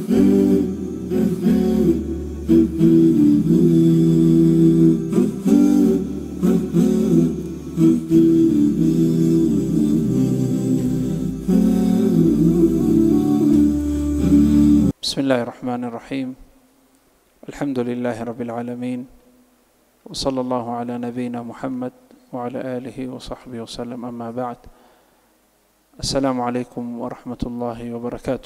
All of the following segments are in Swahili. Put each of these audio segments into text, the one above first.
بسم الله الرحمن الرحيم الحمد لله رب العالمين وصلى الله على نبينا محمد وعلى آله وصحبه وسلم أما بعد السلام عليكم ورحمة الله وبركاته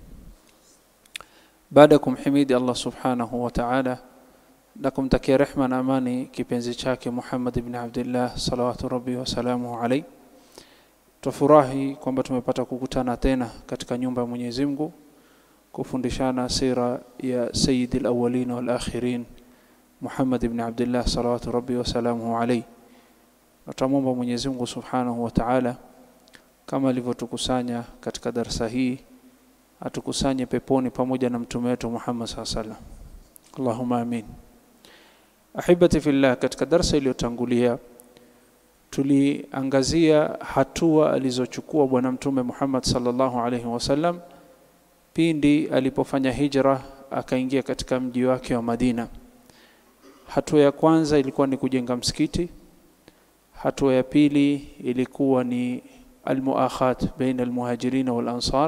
بعدكم حميد الله سبحانه وتعالى لكم تكي رحمة أماني kipenzi chake Muhammad ibn Abdullah salawatu rabbi wa salamuhu alayhi tufurahi kwamba tumepata kukutana tena katika nyumba ya Mwenyezi Mungu kufundishana sira ya sayyid al-awwalin wal akhirin Muhammad ibn Abdullah salawatu rabbi wa salamuhu alayhi natamwomba Mwenyezi Mungu Subhanahu wa Ta'ala kama alivyotukusanya katika darasa hii atukusanye peponi pamoja na mtume wetu Muhammad sallallahu alaihi wasallam Allahumma amin Ahibati fillah katika darasa iliyotangulia tuliangazia hatua alizochukua bwana mtume Muhammad sallallahu alaihi wasallam pindi alipofanya hijra akaingia katika mji wake wa Madina. Hatua ya kwanza ilikuwa ni kujenga msikiti. Hatua ya pili ilikuwa ni almuakhat baina almuhajirin wal ansar,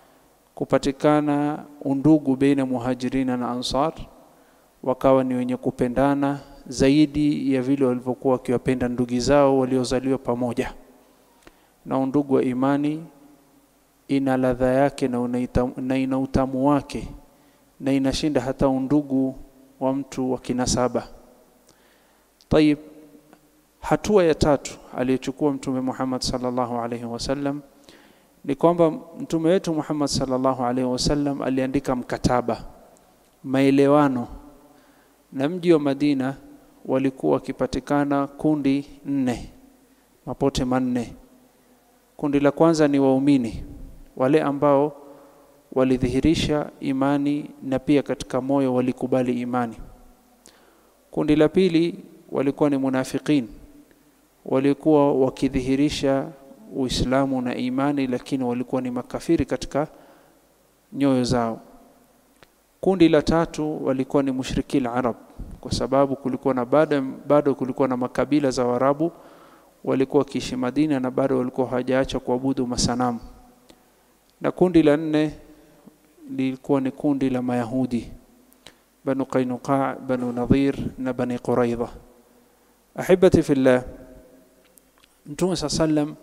kupatikana undugu baina muhajirina na ansar, wakawa ni wenye kupendana zaidi ya vile walivyokuwa wakiwapenda ndugu zao waliozaliwa pamoja, na undugu wa imani ina ladha yake na, unaita, na ina utamu wake na inashinda hata undugu wa mtu wa kinasaba. Tayib, hatua ya tatu aliyochukua Mtume Muhammad sallallahu alaihi wasallam ni kwamba mtume wetu Muhammad sallallahu alaihi wasallam aliandika mkataba, maelewano na mji wa Madina. Walikuwa wakipatikana kundi nne, mapote manne. Kundi la kwanza ni waumini wale ambao walidhihirisha imani na pia katika moyo walikubali imani. Kundi la pili walikuwa ni munafikin, walikuwa wakidhihirisha Uislamu na imani, lakini walikuwa ni makafiri katika nyoyo zao. Kundi la tatu walikuwa ni mushrikil Arab, kwa sababu kulikuwa na bado, bado kulikuwa na makabila za Waarabu walikuwa wakiishi Madina na bado walikuwa hawajaacha kuabudu masanamu na kundi la nne lilikuwa ni kundi la Mayahudi, Banu Qainuqa, Banu Nadhir na Bani Quraidha. Ahibati fillah, Mtume saa sallam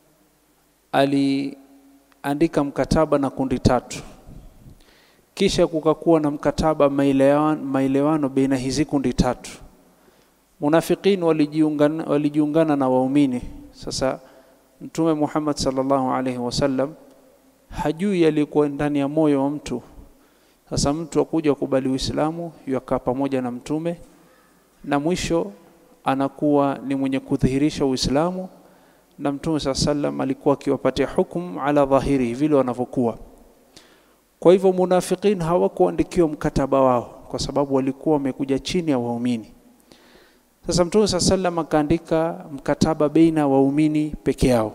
aliandika mkataba na kundi tatu, kisha kukakuwa na mkataba maelewano, maelewano baina hizi kundi tatu. Munafiqin walijiungana, walijiungana na waumini. Sasa Mtume Muhammad sallallahu alaihi wasallam hajui yalikuwa ndani ya moyo wa mtu. Sasa mtu akuja kubali Uislamu, yakaa pamoja na mtume, na mwisho anakuwa ni mwenye kudhihirisha Uislamu, na mtume saa sallam alikuwa akiwapatia hukumu ala dhahiri vile wanavyokuwa. Kwa hivyo munafikin hawakuandikiwa mkataba wao, kwa sababu walikuwa wamekuja chini ya waumini. Sasa mtume saa sallam akaandika mkataba baina waumini peke yao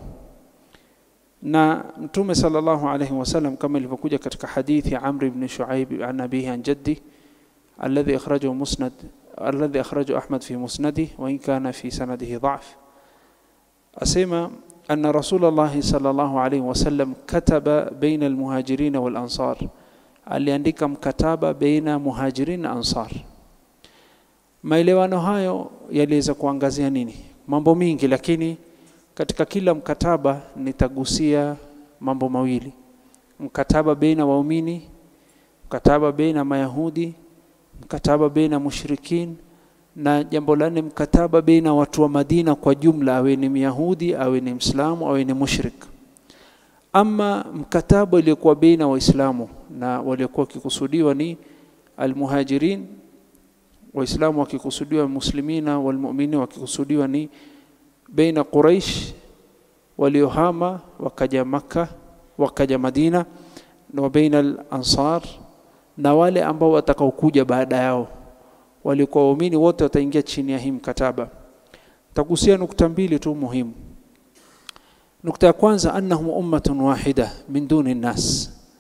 na mtume sallallahu alayhi wasallam kama ilivyokuja katika hadithi ya Amr ibn Shuaib an abihi an jaddi alladhi akhrajahu musnad alladhi akhrajahu Ahmad fi musnadi wa in kana fi sanadihi dha'f asema anna Rasulullah sallallahu alayhi wasallam kataba baina almuhajirin wal ansar aliandika mkataba baina muhajirin na ansar maelewano hayo yaliweza kuangazia nini mambo mingi lakini katika kila mkataba nitagusia mambo mawili: mkataba baina waumini, mkataba baina Mayahudi, mkataba baina mushrikin, na jambo la nne, mkataba baina watu wa Madina kwa jumla, awe ni Myahudi, awe ni Mslamu, awe ni mushrik. Ama mkataba uliokuwa baina Waislamu na waliokuwa wakikusudiwa ni almuhajirin, Waislamu wakikusudiwa muslimina, walmu'minin wakikusudiwa ni baina Quraish waliohama wakaja Makka wakaja Madina na baina al-Ansar na wale ambao watakaokuja baada yao walikuwa waumini wote wataingia chini ya hii mkataba. Tagusia nukta mbili tu muhimu. Nukta ya kwanza, annahum ummatun wahida min duni nnas,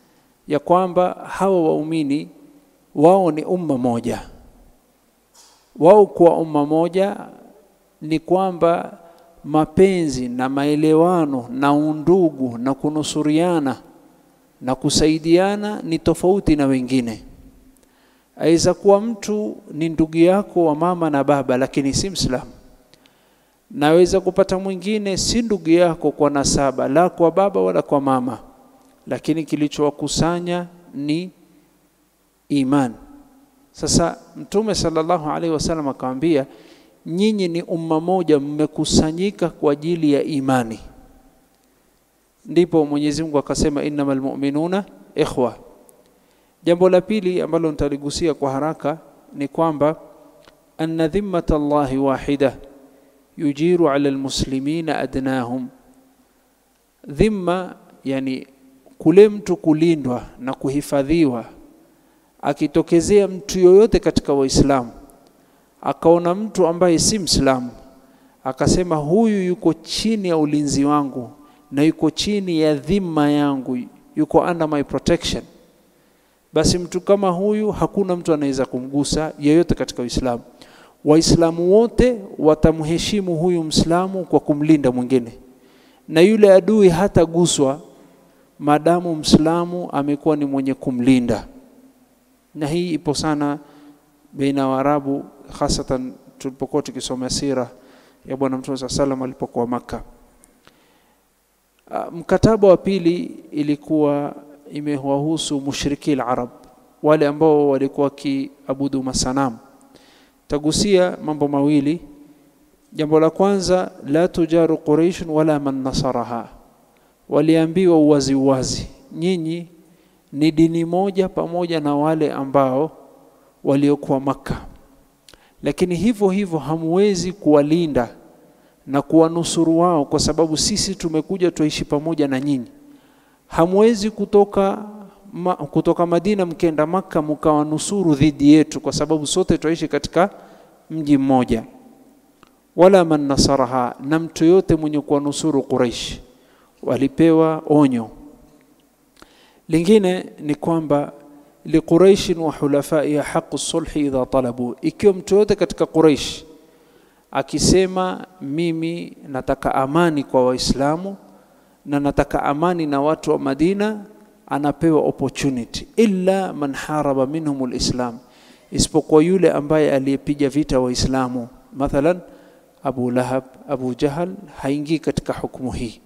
ya kwamba hawa waumini wao ni umma moja wao kuwa umma moja ni kwamba mapenzi na maelewano na undugu na kunusuriana na kusaidiana ni tofauti na wengine aweza kuwa mtu ni ndugu yako wa mama na baba lakini si mslamu naweza kupata mwingine si ndugu yako kwa nasaba la kwa baba wala kwa mama lakini kilichowakusanya ni iman sasa mtume sallallahu alaihi wasallam akamwambia nyinyi ni umma moja mmekusanyika kwa ajili ya imani ndipo Mwenyezi Mungu akasema innamal mu'minuna ikhwa jambo la pili ambalo nitaligusia kwa haraka ni kwamba anna dhimmata Allahi wahida yujiru ala almuslimina adnahum dhimma yani kule mtu kulindwa na kuhifadhiwa akitokezea mtu yoyote katika waislamu akaona mtu ambaye si mslamu akasema huyu yuko chini ya ulinzi wangu na yuko chini ya dhima yangu yuko under my protection basi mtu kama huyu hakuna mtu anaweza kumgusa yeyote katika Uislamu waislamu wote watamheshimu huyu mslamu kwa kumlinda mwingine na yule adui hataguswa maadamu mslamu amekuwa ni mwenye kumlinda na hii ipo sana baina Waarabu hasatan tulipokuwa tukisoma sira ya bwana mtume saa salam alipokuwa Makka. Mkataba wa pili ilikuwa imewahusu mushriki al-Arab, wale ambao walikuwa wakiabudu masanamu. Tagusia mambo mawili. Jambo la kwanza, la tujaru Quraish wala man nasaraha, waliambiwa uwazi uwazi, nyinyi ni dini moja pamoja na wale ambao waliokuwa Makka, lakini hivyo hivyo hamwezi kuwalinda na kuwanusuru wao, kwa sababu sisi tumekuja tuishi pamoja na nyinyi. Hamwezi kutoka ma, kutoka Madina mkenda Makka mkawanusuru dhidi yetu, kwa sababu sote tuishi katika mji mmoja. Wala man nasaraha, na mtu yote mwenye kuwanusuru Quraish walipewa onyo. Lingine ni kwamba liquraish wa hulafaiha haqu sulhi idha talabu, ikiwa mtu yote katika Quraish akisema mimi nataka amani kwa Waislamu na nataka amani na watu wa Madina, anapewa opportunity, illa man haraba minhum alislam, isipokuwa yule ambaye aliyepiga vita Waislamu, mathalan Abu Lahab, Abu Jahal haingii katika hukumu hii.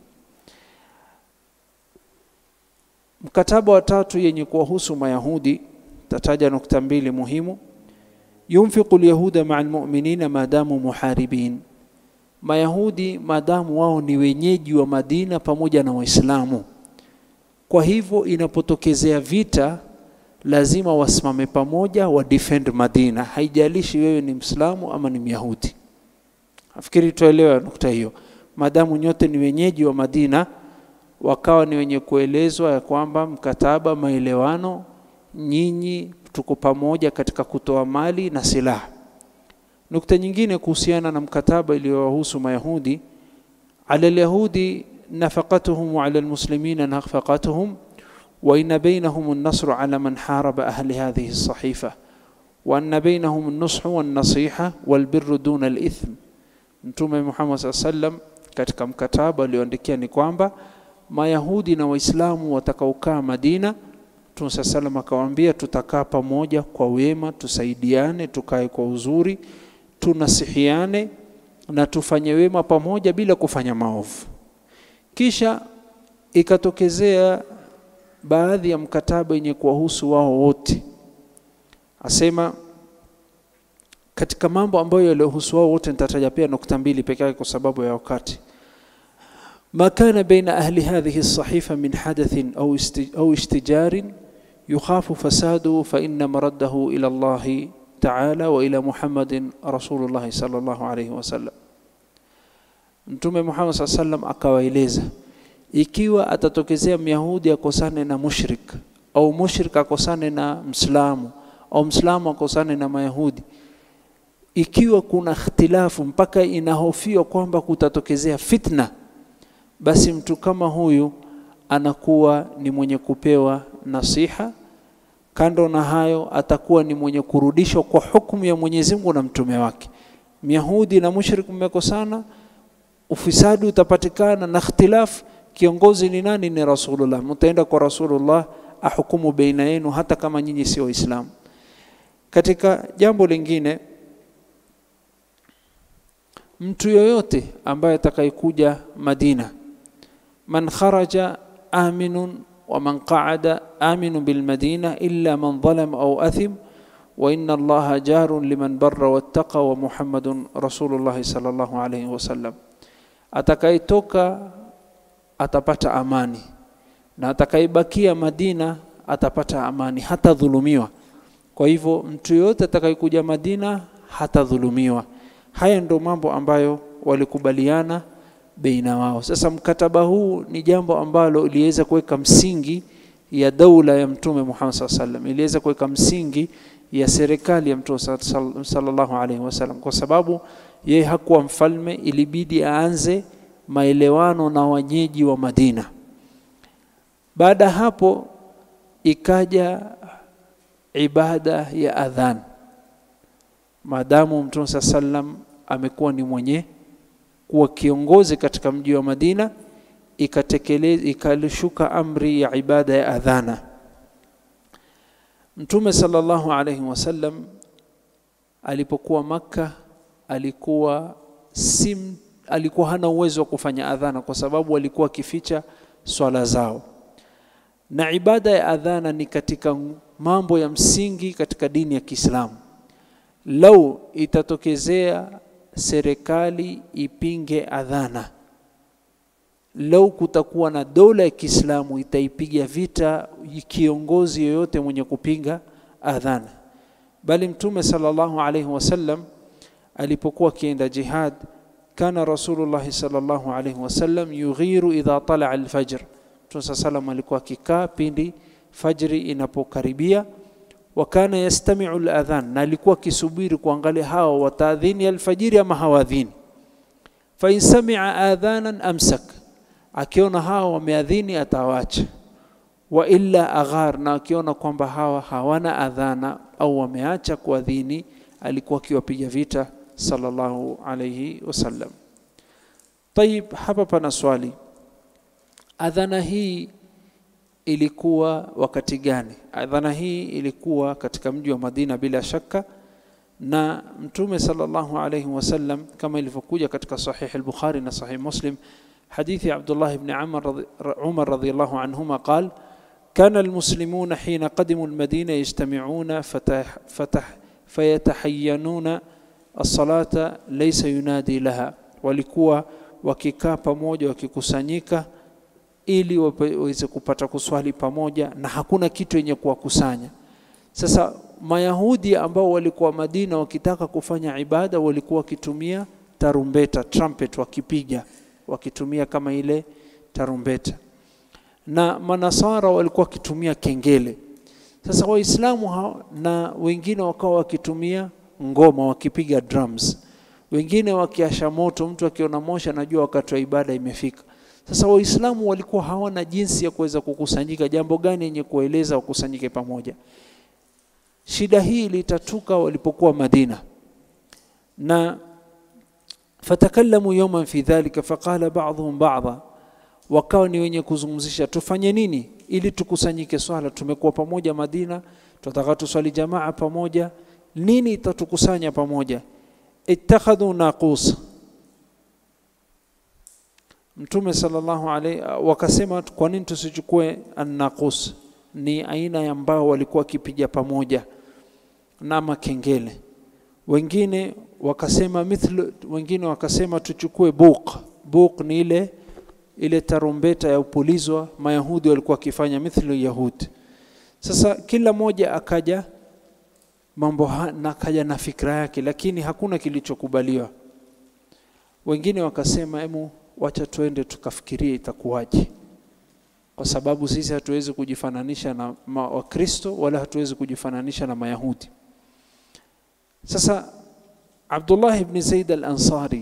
Mkataba wa tatu yenye kuwahusu Mayahudi, tataja nukta mbili muhimu. Yunfiqu lyahuda maa almu'minina maadamu muharibin, Mayahudi maadamu wao ni wenyeji wa Madina pamoja na Waislamu. Kwa hivyo inapotokezea vita, lazima wasimame pamoja, wa defend Madina, haijalishi wewe ni Mslamu ama ni Myahudi. Nafikiri tuelewa nukta hiyo. Maadamu nyote ni wenyeji wa Madina, wakawa ni wenye kuelezwa ya kwamba mkataba, maelewano, nyinyi tuko pamoja katika kutoa mali na silaha. Nukta nyingine kuhusiana na mkataba iliyowahusu Mayahudi, ala alyahudi nafaqatuhum wa ala almuslimina nafaqatuhum wa inna bainahum an-nasru ala man haraba ahli hadhihi as-sahifa wa anna bainahum an-nushu wan-nasiha wal-birru duna al-ithm. Mtume Muhammad sallam katika mkataba alioandikia ni kwamba Mayahudi na Waislamu watakaokaa Madina, Mtume saa salam akawaambia, tutakaa pamoja kwa wema, tusaidiane, tukae kwa uzuri, tunasihiane na tufanye wema pamoja bila kufanya maovu. Kisha ikatokezea baadhi ya mkataba yenye kuwahusu wao wote, asema katika mambo ambayo yaliyohusu wao wote, nitataja pia nukta mbili peke yake kwa sababu ya wakati. ما كان بين أهل هذه الصحيفة من حدث أو أو اشتجار يخاف فساده فإن مرده إلى الله تعالى وإلى محمد رسول الله صلى الله عليه وسلم Mtume Muhammad saa sallam akawaeleza, ikiwa atatokezea Myahudi akosane na mushrik au mushrik akosane na Mslamu au Mslamu akosane na Mayahudi, ikiwa kuna ikhtilafu mpaka inahofiwa kwamba kutatokezea fitna basi mtu kama huyu anakuwa ni mwenye kupewa nasiha kando na hayo atakuwa ni mwenye kurudishwa kwa hukumu ya Mwenyezi Mungu na mtume wake Myahudi na mushrik mmekosana ufisadi utapatikana na ikhtilaf kiongozi ni nani ni Rasulullah mtaenda kwa Rasulullah ahukumu baina yenu hata kama nyinyi sio Waislamu katika jambo lingine mtu yoyote ambaye atakayekuja Madina man kharaja aminun wa man qa'ada aminun bil madina illa man zalam au athim wa inna allaha jarun liman barra wattaqa wa muhammadun rasulullah sallallahu alayhi wasallam atakayetoka atapata amani na atakayebakia Madina atapata amani hata dhulumiwa kwa hivyo mtu yoyote atakayekuja Madina hatadhulumiwa haya ndio mambo ambayo walikubaliana baina wao sasa mkataba huu ni jambo ambalo iliweza kuweka msingi ya daula ya mtume Muhammad sallallahu alaihi wasallam iliweza kuweka msingi ya serikali ya mtume sallallahu alaihi wasallam kwa sababu yeye hakuwa mfalme ilibidi aanze maelewano na wenyeji wa Madina baada hapo ikaja ibada ya adhan maadamu mtume sallam amekuwa ni mwenye kuwa kiongozi katika mji wa Madina ikatekeleza ikalishuka amri ya ibada ya adhana Mtume sallallahu alayhi wasallam alipokuwa Makka alikuwa sim alikuwa hana uwezo wa kufanya adhana kwa sababu alikuwa akificha swala zao na ibada ya adhana ni katika mambo ya msingi katika dini ya Kiislamu lau itatokezea serikali ipinge adhana lau kutakuwa na dola ya Kiislamu itaipiga vita kiongozi yoyote mwenye kupinga adhana bali mtume sallallahu alayhi wasallam alipokuwa akienda jihad kana rasulullah sallallahu alayhi wasallam yughiru idha tala alfajr mtume sallam alikuwa akikaa pindi fajri inapokaribia wakana yastami'u al-adhan na alikuwa akisubiri kuangalia hao wataadhini alfajiri ama hawadhini fa in sami'a adhanan amsak akiona hao wameadhini atawacha wa illa aghar na akiona kwamba hawa hawana adhana au wameacha kuadhini alikuwa akiwapiga vita sallallahu alayhi wasallam طيب hapa pana swali adhana hii ilikuwa wakati gani adhana hii ilikuwa katika mji wa Madina bila shaka na mtume sallallahu alayhi wasallam kama ilivyokuja katika sahih al-Bukhari na sahih Muslim hadithi Abdullah ibn Umar Umar radhiyallahu anhuma قال كان المسلمون حين قدموا المدينة يجتمعون فتح فتح فيتحينون الصلاة ليس ينادي لها walikuwa wakikaa pamoja wakikusanyika ili waweze kupata kuswali pamoja na hakuna kitu yenye kuwakusanya sasa mayahudi ambao walikuwa Madina wakitaka kufanya ibada walikuwa wakitumia tarumbeta trumpet wakipiga wakitumia kama ile tarumbeta na manasara walikuwa wakitumia kengele sasa waislamu na wengine wakawa wakitumia ngoma wakipiga drums wengine wakiasha moto mtu akiona moshi anajua wakati wa ibada imefika sasa waislamu walikuwa hawana jinsi ya kuweza kukusanyika jambo gani yenye kueleza wakusanyike pamoja shida hii ilitatuka walipokuwa Madina na fatakallamu yawman fi dhalika faqala ba'dhum ba'dha wakawa ni wenye kuzungumzisha tufanye nini ili tukusanyike swala tumekuwa pamoja Madina tutataka tuswali jamaa pamoja nini itatukusanya pamoja ittakhadhu naqus Mtume sallallahu alaihi wakasema kwa nini tusichukue an-naqus ni aina ya mbao walikuwa kipiga pamoja na makengele wengine wakasema mithlu wengine wakasema tuchukue buq buq ni ile ile tarumbeta ya upulizwa mayahudi walikuwa wakifanya mithlu yahudi sasa kila moja akaja mambo na akaja na fikra yake lakini hakuna kilichokubaliwa wengine wakasema emu wacha tuende tukafikirie itakuwaje kwa sababu sisi hatuwezi kujifananisha na wakristo wala hatuwezi kujifananisha na mayahudi sasa Abdullah ibn Zaid al-Ansari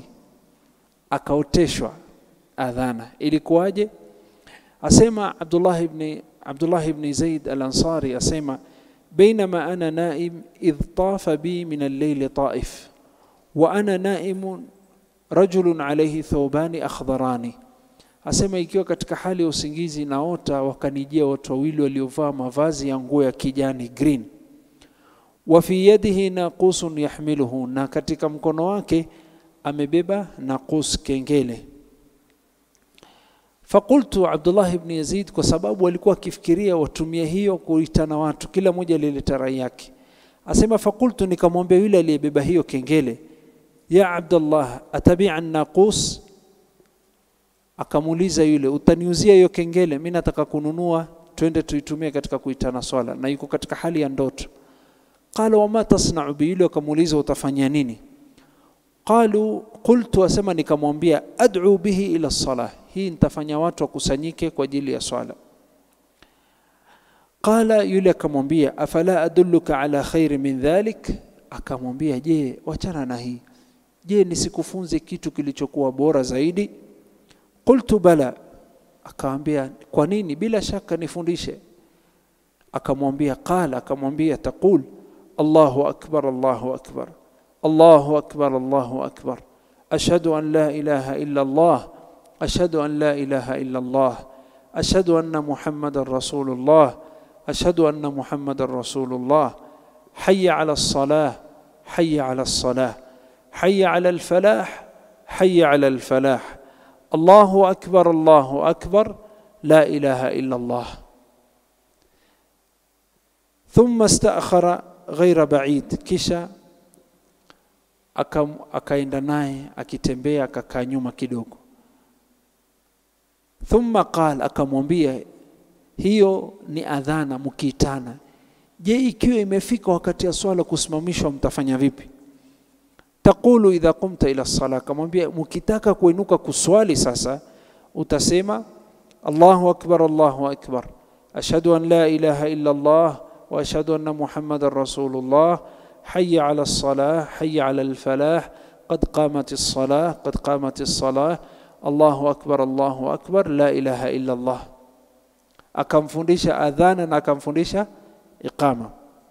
akaoteshwa adhana ilikuwaje asema Abdullah ibn Abdullah ibn Zaid al-Ansari asema bainama ana naim idh tafa bi min al-layl taif wa ana naimun rajulun alayhi thawbani akhdharani asema ikiwa katika hali ya usingizi naota wakanijia watu wawili waliovaa mavazi ya nguo ya kijani green wa fi yadihi naqusun yahmiluhu na katika mkono wake amebeba naqus kengele fakultu Abdullah ibn Yazid kwa sababu alikuwa akifikiria watumia hiyo kuitana watu kila mmoja alileta rai yake asema fakultu nikamwambia yule aliyebeba hiyo kengele ya Abdullah atabi'a naqus akamuuliza yule utaniuzia hiyo kengele mimi nataka kununua twende tuitumie katika kuitana swala na yuko katika hali ya ndoto qala wama tasna'u bi yule akamuuliza utafanya nini qalu qultu asema nikamwambia ad'u bihi ila salah hii nitafanya watu wakusanyike kwa ajili ya swala qala yule akamwambia afala adulluka ala khairi min dhalik akamwambia je wachana na hii je nisikufunze kitu kilichokuwa bora zaidi qultu bala akamwambia kwa nini bila shaka nifundishe akamwambia qala akamwambia taqul Allahu akbar Allahu akbar Allahu akbar Allahu akbar ashhadu an la ilaha illa Allah ashhadu an la ilaha illa Allah ashhadu anna Muhammadar Rasulullah ashhadu anna Muhammadar Rasulullah hayya ala as-salah hayya ala as-salah hayya ala al-falah hayya ala al-falah الله أكبر الله أكبر لا إله إلا الله ثم استأخر غير بعيد kisha akaenda naye akitembea akakaa nyuma kidogo thumma qal akamwambia hiyo ni adhana mkiitana je ikiwa imefika wakati ya swala kusimamishwa mtafanya vipi taqulu idha qumta ila sala kamwambia mkitaka kuinuka kuswali sasa utasema Allahu akbar Allahu akbar ashhadu an la ilaha illa Allah wa ashhadu anna Muhammadar Rasulullah hayya ala as-salah hayya ala al-falah qad qamat as-salah qad qamat as-salah Allahu akbar Allahu akbar la ilaha illa Allah akamfundisha adhana na akamfundisha iqama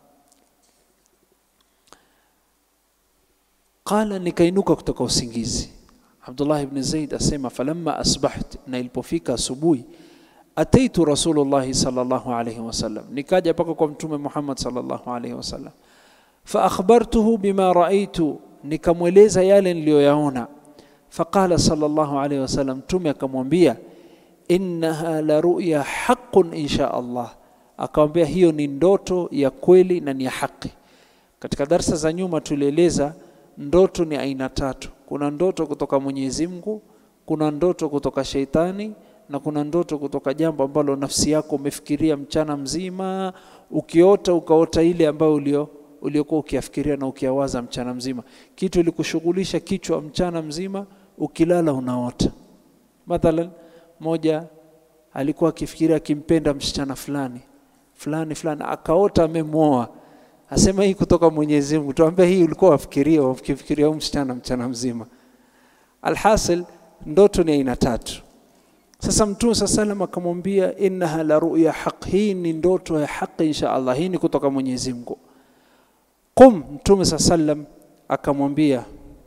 qala nikainuka kutoka usingizi Abdullah ibn Zaid asema falamma asbaht na ilipofika asubuhi ataitu Rasulullah sallallahu alayhi wasallam nikaja paka kwa mtume Muhammad sallallahu alayhi wasallam fa akhbartuhu bima raaitu nikamweleza yale niliyoyaona faqala sallallahu alayhi wasallam mtume akamwambia innaha la ru'ya haqqun insha Allah akamwambia hiyo ni ndoto ya kweli na ni ya haki katika darsa za nyuma tulieleza ndoto ni aina tatu kuna ndoto kutoka Mwenyezi Mungu kuna ndoto kutoka sheitani na kuna ndoto kutoka jambo ambalo nafsi yako umefikiria mchana mzima ukiota ukaota ile ambayo ulio uliokuwa ukiafikiria na ukiawaza mchana mzima kitu ilikushughulisha kichwa mchana mzima ukilala unaota mathalan moja alikuwa akifikiria akimpenda msichana fulani fulani fulani akaota amemwoa asema hii kutoka Mwenyezi Mungu tuambia hii ulikuwa wafikiria wafikiria msichana mchana mzima alhasil ndoto ni aina tatu sasa mtume saa salam akamwambia innaha la ruya haq hii ni ndoto ya haki insha Allah hii ni kutoka Mwenyezi Mungu qum mtume saa salam akamwambia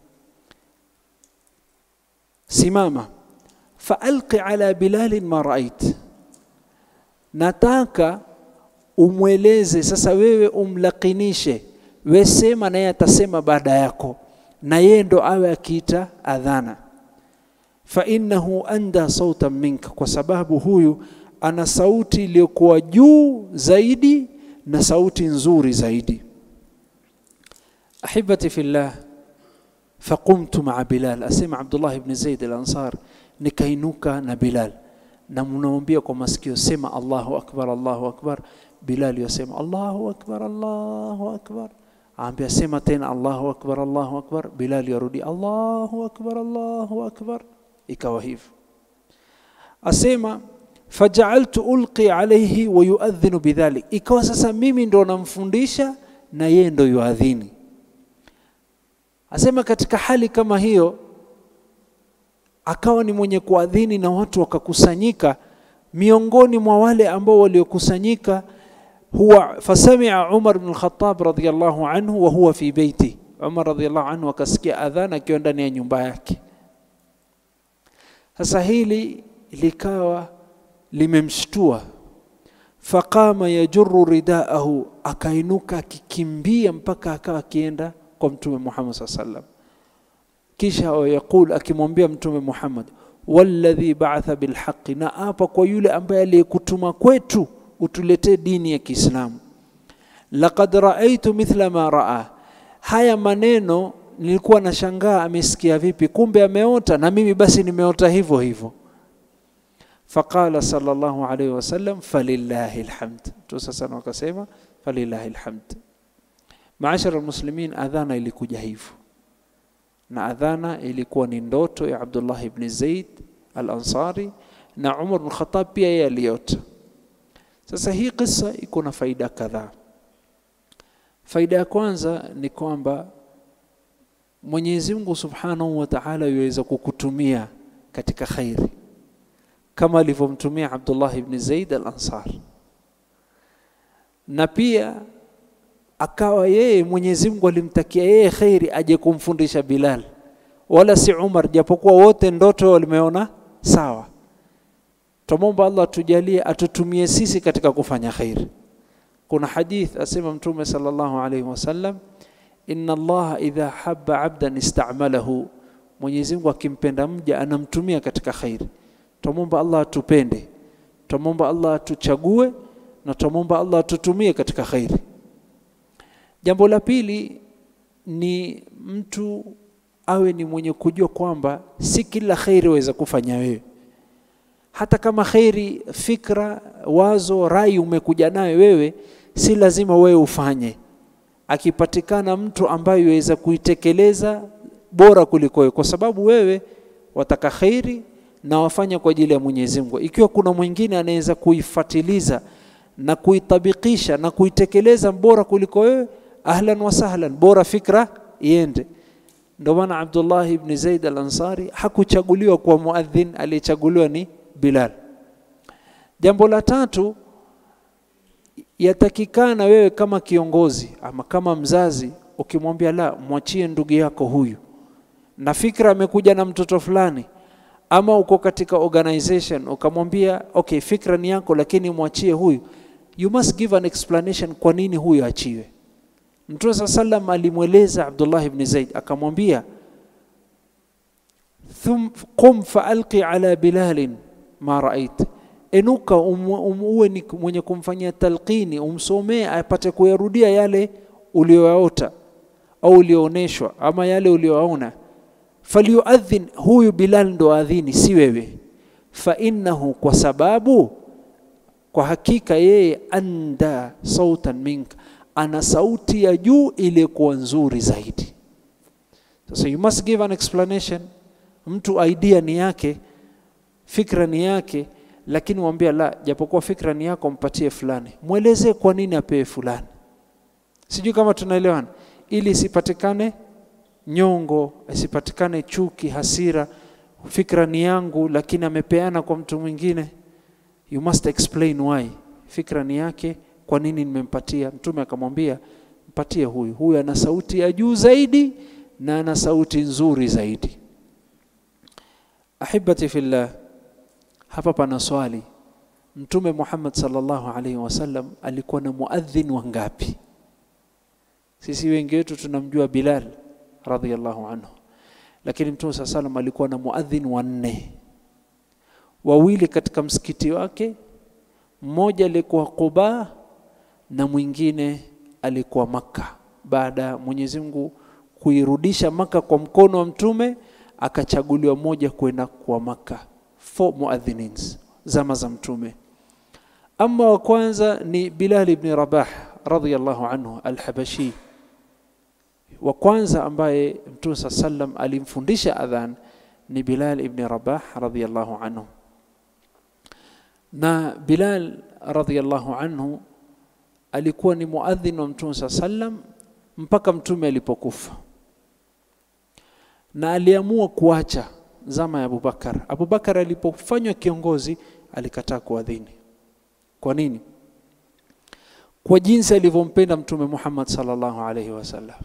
simama faalqi ala bilalin ma rait nataka umweleze sasa wewe umlakinishe we sema naye atasema baada yako na yeye ndo awe akiita adhana fa innahu anda sautan minka kwa sababu huyu ana sauti iliyokuwa juu zaidi na sauti nzuri zaidi ahibati fillah faqumtu maa bilal asema abdullah ibn zaid al-ansar nikainuka na bilal na mnaombia kwa masikio sema allahu akbar allahu akbar bilal yasema allahu akbar allahu akbar aambia sema tena allahu akbar allahu akbar bilal yarudi allahu akbar allahu akbar ikawa hivyo asema fajaaltu ulqi alayhi wa yuadhinu bidhalik ikawa sasa mimi ndo namfundisha na yeye ndo yuadhini asema katika hali kama hiyo akawa ni mwenye kuadhini na watu wakakusanyika miongoni mwa wale ambao waliokusanyika huwa fasamia Umar bin al-Khattab radhiyallahu anhu wa huwa fi beiti Umar radhiyallahu anhu akasikia adhana akiwa ndani ya nyumba yake sasa hili likawa limemshtua faqama yajurru ridaahu akainuka akikimbia mpaka akawa akienda kwa mtume Muhammad saa sallam kisha yaqul akimwambia mtume Muhammad walladhi ba'atha bilhaqi na apa kwa yule ambaye aliyekutuma kwetu utuletee dini ya Kiislamu laqad raaitu mithla ma raa haya maneno nilikuwa nashangaa amesikia vipi kumbe ameota na mimi basi nimeota hivyo hivyo faqala sallallahu alayhi wasallam falillahi alhamd tu sasa wakasema falillahi alhamd maashara almuslimin adhana ilikuja hivyo na adhana ilikuwa ni ndoto ya Abdullah ibn Zaid al-Ansari na Umar bin Khattab pia yeye aliota sasa hii kisa iko na faida kadhaa faida ya kwanza ni kwamba Mwenyezi Mungu Subhanahu wa Ta'ala yuweza kukutumia katika khairi kama alivyomtumia Abdullah ibn Zaid al-Ansar na pia akawa yeye Mwenyezi Mungu alimtakia yeye khairi aje kumfundisha Bilal wala si Umar japokuwa wote ndoto walimeona sawa tumomba Allah tujalie atutumie sisi katika kufanya khairi kuna hadith asema mtume sallallahu alaihi wasallam inna Allah idha habba abdan ista'malahu Mwenyezi Mungu akimpenda mja anamtumia katika khairi tumomba Allah atupende tumomba Allah atuchague na tumomba Allah atutumie katika khairi jambo la pili ni mtu awe ni mwenye kujua kwamba si kila khairi waweza kufanya wewe hata kama khairi fikra wazo rai umekuja nayo wewe si lazima wewe ufanye akipatikana mtu ambaye yaweza kuitekeleza bora kuliko wewe kwa sababu wewe wataka khairi na wafanya kwa ajili ya Mwenyezi Mungu ikiwa kuna mwingine anaweza kuifatiliza na kuitabikisha na kuitekeleza bora kuliko wewe ahlan wa sahlan bora fikra iende ndio maana Abdullah ibn Zaid al-Ansari hakuchaguliwa kuwa muadhin aliyechaguliwa ni Bilal jambo la tatu yatakikana wewe kama kiongozi ama kama mzazi ukimwambia la mwachie ndugu yako huyu na fikra amekuja na mtoto fulani ama uko katika organization ukamwambia okay fikra ni yako lakini mwachie huyu you must give an explanation kwa nini huyu achiwe Mtume saa sallam alimweleza Abdullah ibn Zaid akamwambia thum qum faalqi ala bilalin ma rait enuka uwe ni mwenye kumfanyia talqini umsomee apate kuyarudia yale ulioyaota au uliooneshwa ama yale ulioyaona falyuadhin huyu Bilal ndo adhini si wewe fa innahu kwa sababu kwa hakika yeye anda sautan minka ana sauti ya juu iliyokuwa nzuri zaidi sasa you must give an explanation mtu idea ni yake fikra ni yake lakini mwambia la japokuwa fikra ni yako mpatie fulani mwelezee kwa nini apewe fulani sijui kama tunaelewana ili isipatikane nyongo isipatikane chuki hasira fikra ni yangu lakini amepeana kwa mtu mwingine you must explain why fikra ni yake kwa nini nimempatia mtume akamwambia mpatie huyu huyu ana sauti ya juu zaidi na ana sauti nzuri zaidi ahibati fillah hapa pana swali mtume Muhammad sallallahu alaihi wasallam alikuwa na muadhin wangapi sisi wengi wetu tunamjua Bilal radhiyallahu anhu lakini mtume sallallahu alaihi wasallam alikuwa na muadhin wanne wawili katika msikiti wake mmoja alikuwa Quba na mwingine alikuwa Makka baada ya Mwenyezi Mungu kuirudisha Maka kwa mkono wa mtume akachaguliwa moja kwenda kwa Maka four muadhinins zama za mtume ama wa kwanza ni Bilal ibn Rabah radhiyallahu anhu al-Habashi wa kwanza ambaye mtume sallam alimfundisha adhan ni Bilal ibn Rabah radhiyallahu anhu na Bilal radhiyallahu anhu alikuwa ni muadhin wa mtume sallam mpaka mtume alipokufa na aliamua kuacha zama ya Abubakar. Abubakar alipofanywa kiongozi alikataa kuadhini kwa nini kwa jinsi alivyompenda mtume Muhammad sallallahu alaihi wasallam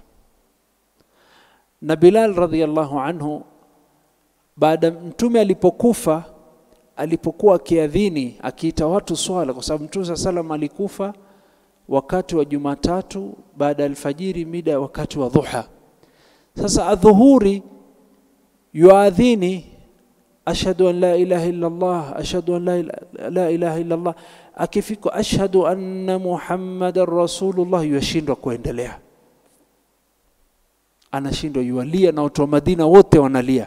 na Bilal radhiallahu anhu baada mtume alipokufa alipokuwa akiadhini akiita watu swala kwa sababu mtume saa salam alikufa wakati wa Jumatatu baada ya alfajiri mida wakati wa dhuha sasa adhuhuri yuadhini ashhadu an la ilaha illa Allah ashhadu an la, la ilaha illa Allah akifika ashhadu anna muhammadan rasulullah yashindwa kuendelea anashindwa yualia na watu wa Madina wote wanalia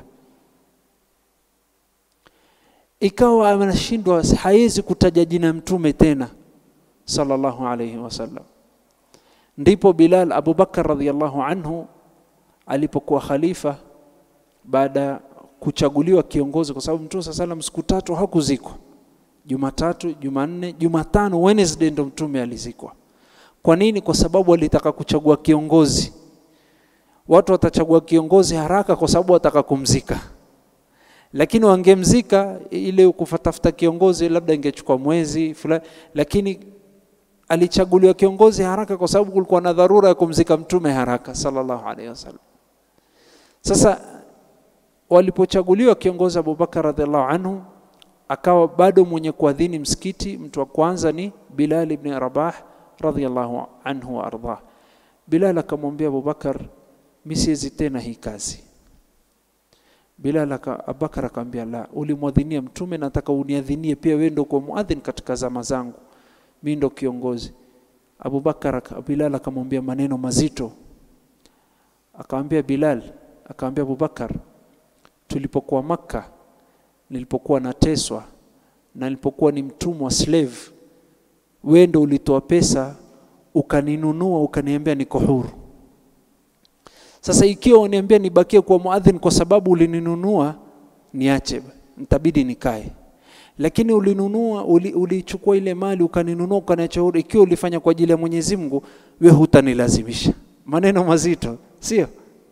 ikawa anashindwa hawezi kutaja jina mtume tena sallallahu alayhi wasallam ndipo Bilal Abu Bakar radhiallahu anhu alipokuwa khalifa baada ya kuchaguliwa kiongozi kwa sababu mtume sallam siku tatu hakuzikwa Jumatatu, Jumanne, Jumatano, Wednesday ndo mtume alizikwa. Kwa nini? Kwa sababu alitaka kuchagua kiongozi. Watu watachagua kiongozi haraka kwa sababu wataka kumzika, lakini wangemzika ile kufatafuta kiongozi labda ingechukua mwezi fulani, lakini alichaguliwa kiongozi haraka kwa sababu kulikuwa na dharura ya kumzika mtume haraka sallallahu alaihi wasallam. Sasa walipochaguliwa kiongozi Abubakar radhiallahu anhu akawa bado mwenye kuadhini msikiti. Mtu wa kwanza ni Bilal ibn Rabah radhiallahu anhu wa ardah. Bilal akamwambia Abubakar, mimi siwezi tena hii kazi. Bilal Abubakar akamwambia, la, ulimwadhinia mtume, nataka uniadhinie pia, wewe ndio kwa muadhin katika zama zangu, mimi ndo kiongozi. Abubakar Bilal akamwambia maneno mazito, akamwambia Bilal, akamwambia Abubakar, tulipokuwa Makka nilipokuwa nateswa na nilipokuwa ni mtumwa slave, wewe ndo ulitoa pesa ukaninunua ukaniambia niko huru. Sasa ikiwa uniambia nibakie kwa muadhin kwa sababu ulininunua, niache, nitabidi nikae. Lakini ulinunua, ulichukua uli ile mali ukaninunua ukaniacha huru, ikiwa ulifanya kwa ajili ya Mwenyezi Mungu, we hutanilazimisha. Maneno mazito, sio?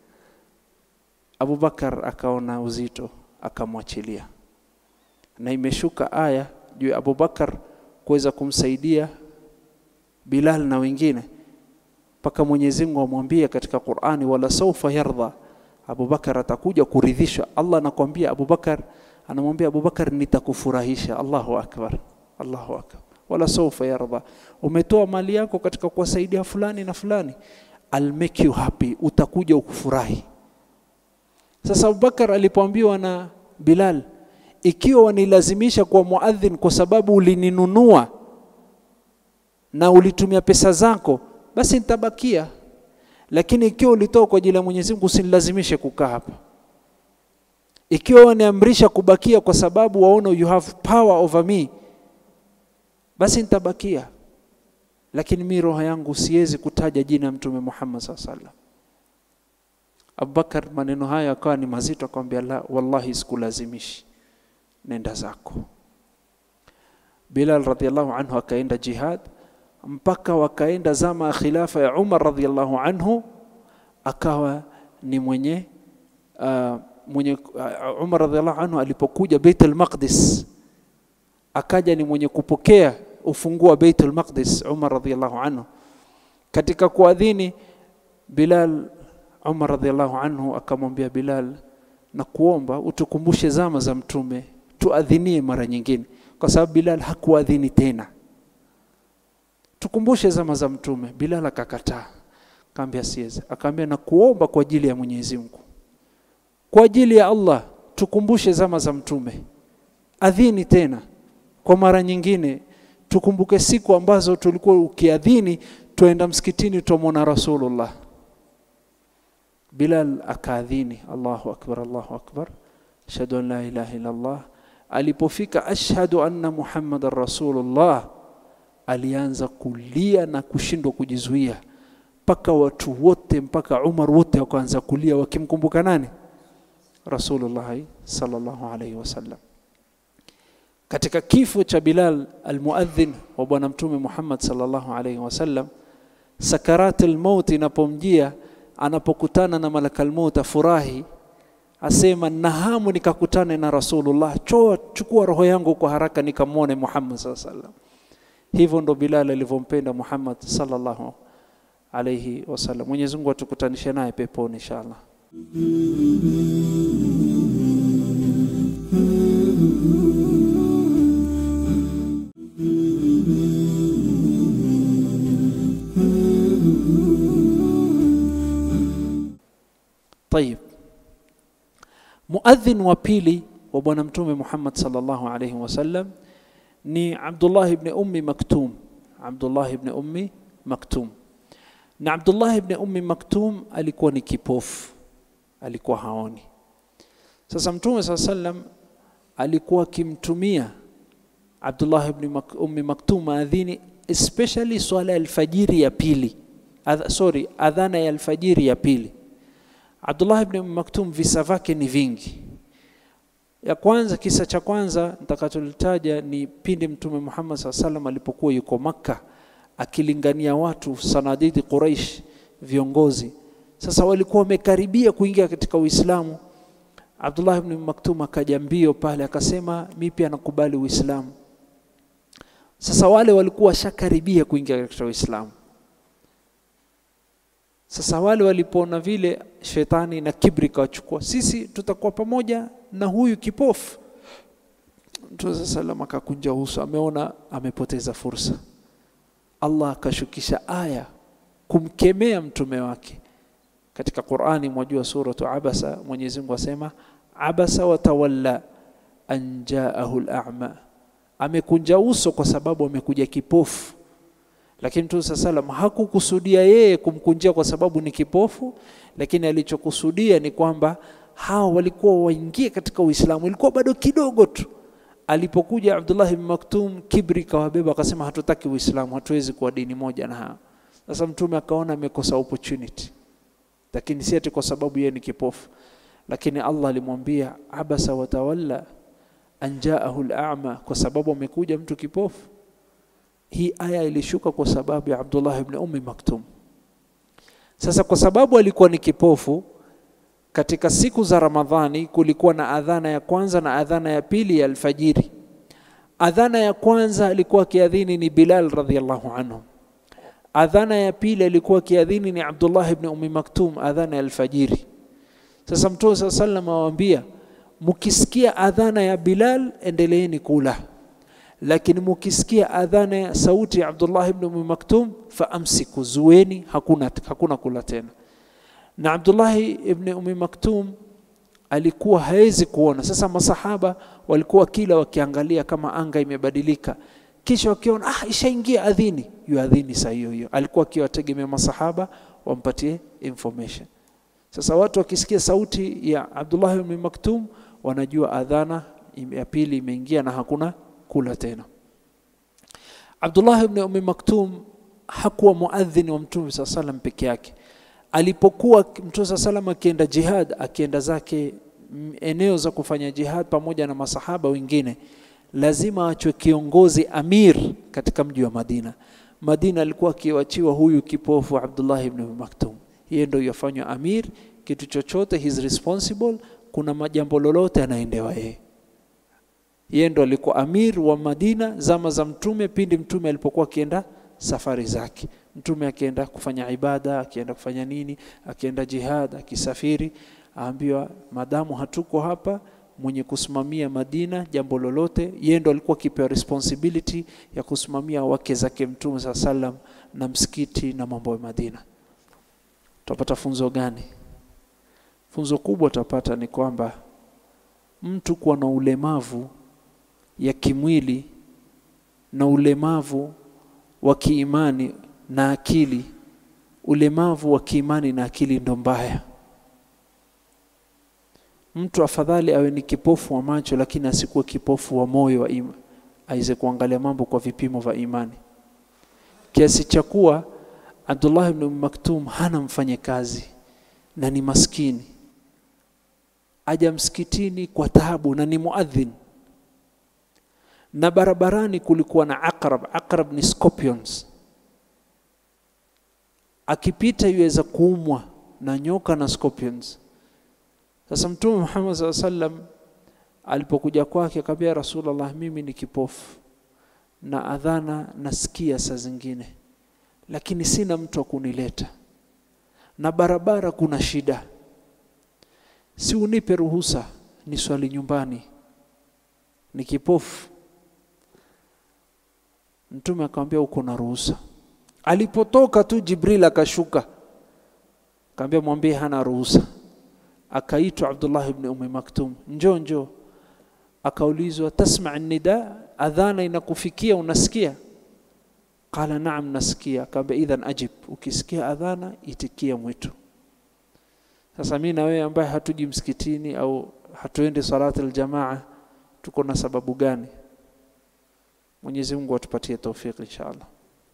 Abubakar akaona uzito akamwachilia na imeshuka aya juu ya Abubakar kuweza kumsaidia Bilal na wengine mpaka Mwenyezi Mungu amwambia katika Qur'ani, wala saufa yardha, Abubakar atakuja kuridhishwa. Allah anakwambia Abubakar, anamwambia Abubakar, nitakufurahisha. Allahu akbar, Allahu akbar. Wala saufa yardha, umetoa mali yako katika kuwasaidia fulani na fulani, I'll make you happy, utakuja ukufurahi. Sasa Abubakar alipoambiwa na Bilal, ikiwa wanilazimisha kuwa muadhin kwa sababu ulininunua na ulitumia pesa zako, basi nitabakia, lakini ikiwa ulitoa kwa ajili ya Mwenyezi Mungu usinilazimishe kukaa hapa. Ikiwa waniamrisha kubakia kwa sababu waona you have power over me, basi nitabakia, lakini mi roho yangu siwezi kutaja jina ya Mtume Muhammad sallallahu alaihi wasallam. Abubakar maneno hayo akawa ni mazito, akamwambia la, wallahi sikulazimishi, nenda zako. Bilal radhiallahu anhu akaenda jihad mpaka wakaenda zama ya khilafa ya Umar radhiallahu anhu, akawa ni mwenye uh, mwenye uh, Umar radhiallahu anhu alipokuja Baitul Maqdis akaja ni mwenye kupokea ufunguo wa Baitul Maqdis. Umar radhiallahu anhu katika kuadhini Bilal Umar radhiallahu anhu akamwambia Bilal, na kuomba utukumbushe zama za Mtume, tuadhinie mara nyingine, kwa sababu Bilal hakuadhini tena. Tukumbushe zama za Mtume. Bilal akakataa, akaambia siwezi. Akaambia na kuomba kwa ajili ya Mwenyezi Mungu, kwa ajili ya Allah, tukumbushe zama za Mtume, adhini tena kwa mara nyingine, tukumbuke siku ambazo tulikuwa ukiadhini, tuenda msikitini, tutamwona Rasulullah. Bilal akaadhini, Allahu akbar, Allahu akbar, ashhadu an la ilaha illa Allah. Alipofika ashhadu anna Muhammadan rasulullah, alianza kulia na kushindwa kujizuia, mpaka watu wote, mpaka Umar wote wakaanza kulia wakimkumbuka nani? Rasulullah sallallahu alayhi wasallam. Katika kifo cha Bilal almuadhin wa Bwana Mtume Muhammad sallallahu alayhi wasallam, sakaratul maut inapomjia anapokutana na malakal maut afurahi, asema na hamu nikakutane na Rasulullah, choa chukua roho yangu kwa haraka nikamwone Muhammad sallallahu alaihi wasallam. Hivyo ndo Bilal alivyompenda Muhammad sallallahu alaihi wasallam. Mwenyezi Mungu atukutanishe naye peponi inshallah. Tayib, muadhin wa pili wa Bwana Mtume Muhammad sallallahu alaihi wasallam ni Abdullah ibn Ummi Maktum. Abdullah ibn Ummi Maktum, na Abdullah ibn Ummi Maktum alikuwa ni kipofu, alikuwa haoni. Sasa Mtume saa sallam alikuwa akimtumia Abdullah ibn Mak Ummi Maktum maadhini, especially swala ya alfajiri ya pili, Adh sorry, adhana ya alfajiri ya pili. Abdullah ibn Ummi Maktum visa vyake ni vingi. Ya kwanza, kisa cha kwanza nitakacholitaja ni pindi Mtume Muhammad saa salam alipokuwa yuko Makka akilingania watu sanadidi Quraish, viongozi sasa walikuwa wamekaribia kuingia katika Uislamu. Abdullah ibn Maktum akaja mbio pale akasema, mi pia nakubali Uislamu. Sasa wale walikuwa washakaribia kuingia katika Uislamu. Sasa wale walipoona vile, shetani na kibri kawachukua, sisi tutakuwa pamoja na huyu kipofu. Mtume saa salam akakunja uso, ameona amepoteza fursa. Allah akashukisha aya kumkemea mtume wake katika Qur'ani. Mwajua suratu Abasa, Mwenyezi Mungu asema abasa watawalla an jaahu al-a'ma, amekunja uso kwa sababu amekuja kipofu. Lakini Mtume saa salam hakukusudia yeye kumkunjia kwa sababu ni kipofu, lakini alichokusudia ni kwamba hawa walikuwa waingie katika Uislamu, ilikuwa bado kidogo tu. Alipokuja Abdullah ibn Maktum, kibri kawabeba, akasema hatutaki Uislamu, hatuwezi kuwa dini moja na hawa. Sasa Mtume akaona amekosa opportunity, lakini si ati kwa sababu yeye ni kipofu, lakini Allah alimwambia abasa watawalla an jaahu al-a'ma, kwa sababu amekuja mtu kipofu. Hii aya ilishuka kwa sababu ya Abdullah ibn Ummi Maktum. Sasa kwa sababu alikuwa ni kipofu, katika siku za Ramadhani kulikuwa na adhana ya kwanza na adhana ya pili ya alfajiri. Adhana ya kwanza alikuwa akiadhini ni Bilal radhiallahu anhu. Adhana ya pili alikuwa akiadhini ni Abdullah ibn Ummi Maktum, adhana ya alfajiri. Sasa Mtume saa sallam awaambia, mukisikia adhana ya Bilal endeleeni kula, lakini mukisikia adhana ya sauti ya Abdullah ibn Ummi Maktum faamsiku, zueni, hakuna, hakuna kula tena. Na Abdullahi ibn Ummi Maktum alikuwa hawezi kuona. Sasa masahaba walikuwa kila wakiangalia kama anga imebadilika, kisha wakiona ah, ishaingia adhini, yu adhini saa hiyo hiyo. Alikuwa akiwategemea masahaba wampatie information. Sasa watu wakisikia sauti ya Abdullah ibn Maktum wanajua adhana ya pili imeingia na hakuna kula tena. Abdullah ibn Ummi Maktum hakuwa muadhini wa Mtume saa salam peke yake. Alipokuwa Mtume saa salam akienda jihad, akienda zake eneo za kufanya jihad pamoja na masahaba wengine, lazima achwe kiongozi amir katika mji wa Madina. Madina alikuwa akiwachiwa huyu kipofu Abdullah ibn Ummi Maktum, yeye ndio yafanywa amir. Kitu chochote he is responsible, kuna majambo lolote anaendewa yeye. Yeye ndo alikuwa amir wa Madina zama za Mtume, pindi Mtume alipokuwa akienda safari zake. Mtume akienda kufanya ibada, akienda kufanya nini, akienda jihad, akisafiri, aambiwa madamu hatuko hapa, mwenye kusimamia Madina jambo lolote, yeye ndo alikuwa akipewa responsibility ya kusimamia wake zake Mtume saa salam na msikiti na mambo ya Madina. Tutapata funzo gani? Funzo kubwa tutapata ni kwamba mtu kuwa na ulemavu ya kimwili na ulemavu wa kiimani na akili, ulemavu wa kiimani na akili ndo mbaya. Mtu afadhali awe ni kipofu wa macho, lakini asikuwe kipofu wa moyo wa ima, aweze kuangalia mambo kwa vipimo vya imani, kiasi cha kuwa Abdullah ibn Maktum hana mfanyakazi na ni maskini, aja msikitini kwa taabu na ni muadhin, na barabarani kulikuwa na aqrab. Aqrab ni scorpions, akipita yuweza kuumwa na nyoka na scorpions. sasa mtume Muhammad saa sallam alipokuja kwake akamwambia Rasulullah mimi ni kipofu na adhana nasikia saa zingine lakini sina mtu wa kunileta na barabara kuna shida si unipe ruhusa ni swali nyumbani ni kipofu mtume akamwambia uko na ruhusa alipotoka tu jibril akashuka akamwambia mwambie hana ruhusa akaitwa abdullah ibn ummi maktum njoo njoo akaulizwa tasma nida adhana inakufikia unasikia qala naam nasikia akamwambia idhan ajib ukisikia adhana itikia mwito sasa mimi na wewe ambaye hatuji msikitini au hatuendi salati aljamaa tuko na sababu gani Mwenyezi Mungu atupatie taufiki inshallah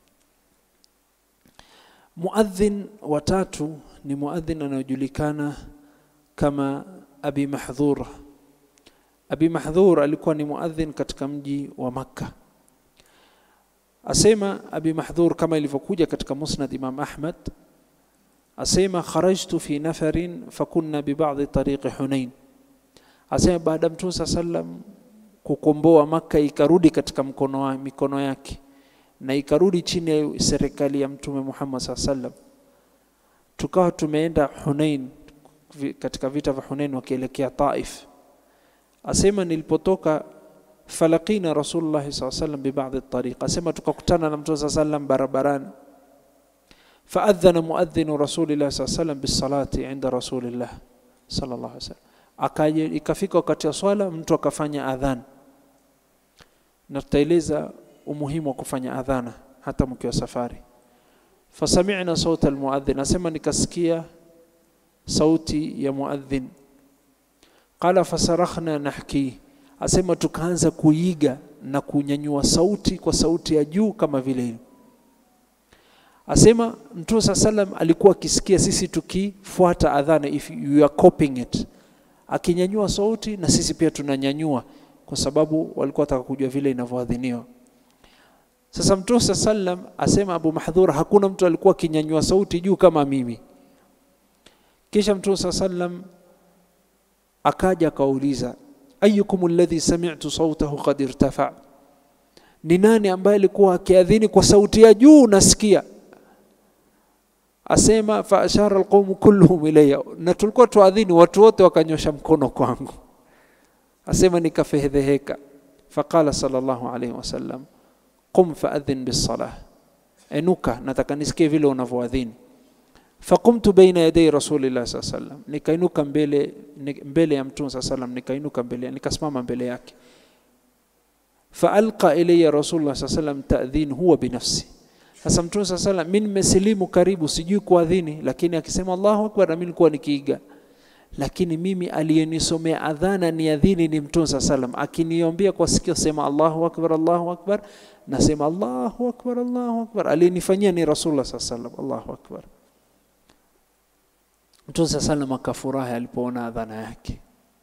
Muadhin wa tatu ni muadhin anayojulikana kama Abi Mahdhura Abi Mahdhur alikuwa ni muadhin katika mji wa Makka asema Abi Mahdhur kama ilivyokuja katika Musnad Imam Ahmad asema kharajtu fi nafarin fakunna bi ba'dhi tariqi Hunain asema baada Mtume sallam kukomboa Makka ikarudi katika mkono wa, mikono yake na ikarudi chini ya serikali ya Mtume Muhammad sallam tukawa tumeenda Hunain katika vita vya Hunain wakielekea Taif asema nilipotoka falaqina rasulullah saa sallam bibadhi tariq asema tukakutana na mtume saa sallam barabarani faadhana muadhinu rasulillah saa sallam bisalati inda rasulillah sallallahu alaihi wasallam akaje ikafika wakati wa swala mtu akafanya adhan na tutaeleza umuhimu wa kufanya adhana hata mkiwa safari fasami'na sauta almuadhin asema nikasikia sauti ya muadhin qala fasarakhna nahki asema tukaanza kuiga na kunyanyua sauti kwa sauti ya juu kama vile asema mtume saa salam alikuwa akisikia sisi tukifuata adhana if you are copying it akinyanyua sauti na sisi pia tunanyanyua kwa sababu walikuwa wataka kujua vile inavyoadhiniwa sasa mtume saa salam asema abu mahdhur hakuna mtu alikuwa akinyanyua sauti juu kama mimi kisha mtume saa salam akaja akauliza ayukum alladhi sami'tu sautahu qad irtafa ni nani ambaye alikuwa akiadhini kwa sauti ya juu nasikia asema fa ashara alqawm kulluhum ilayya na tulikuwa tuadhini watu wote wakanyosha mkono kwangu asema nikafedheheka faqala sallallahu alayhi wasallam qum faadhin bisalah enuka nataka nisikie vile unavyoadhini faqumtu baina yaday rasulillah saa sallam nikainuka mbele mbele ya mtume saa sallam nikainuka mbele nikasimama mbele yake faalqa ilayya rasulullah saa sallam ta'dhin huwa binafsi sasa mtume saa sallam mimi nimesilimu karibu sijui kuadhini lakini akisema Allahu akbar na mimi nilikuwa nikiiga lakini mimi aliyenisomea adhana ni adhini ni mtume saa sallam akiniombea kwa sikio sema Allahu akbar Allahu akbar nasema Allahu akbar Allahu akbar aliyenifanyia ni rasulullah saa sallam Allahu akbar Mtume saa salam akafurahi alipoona adhana yake,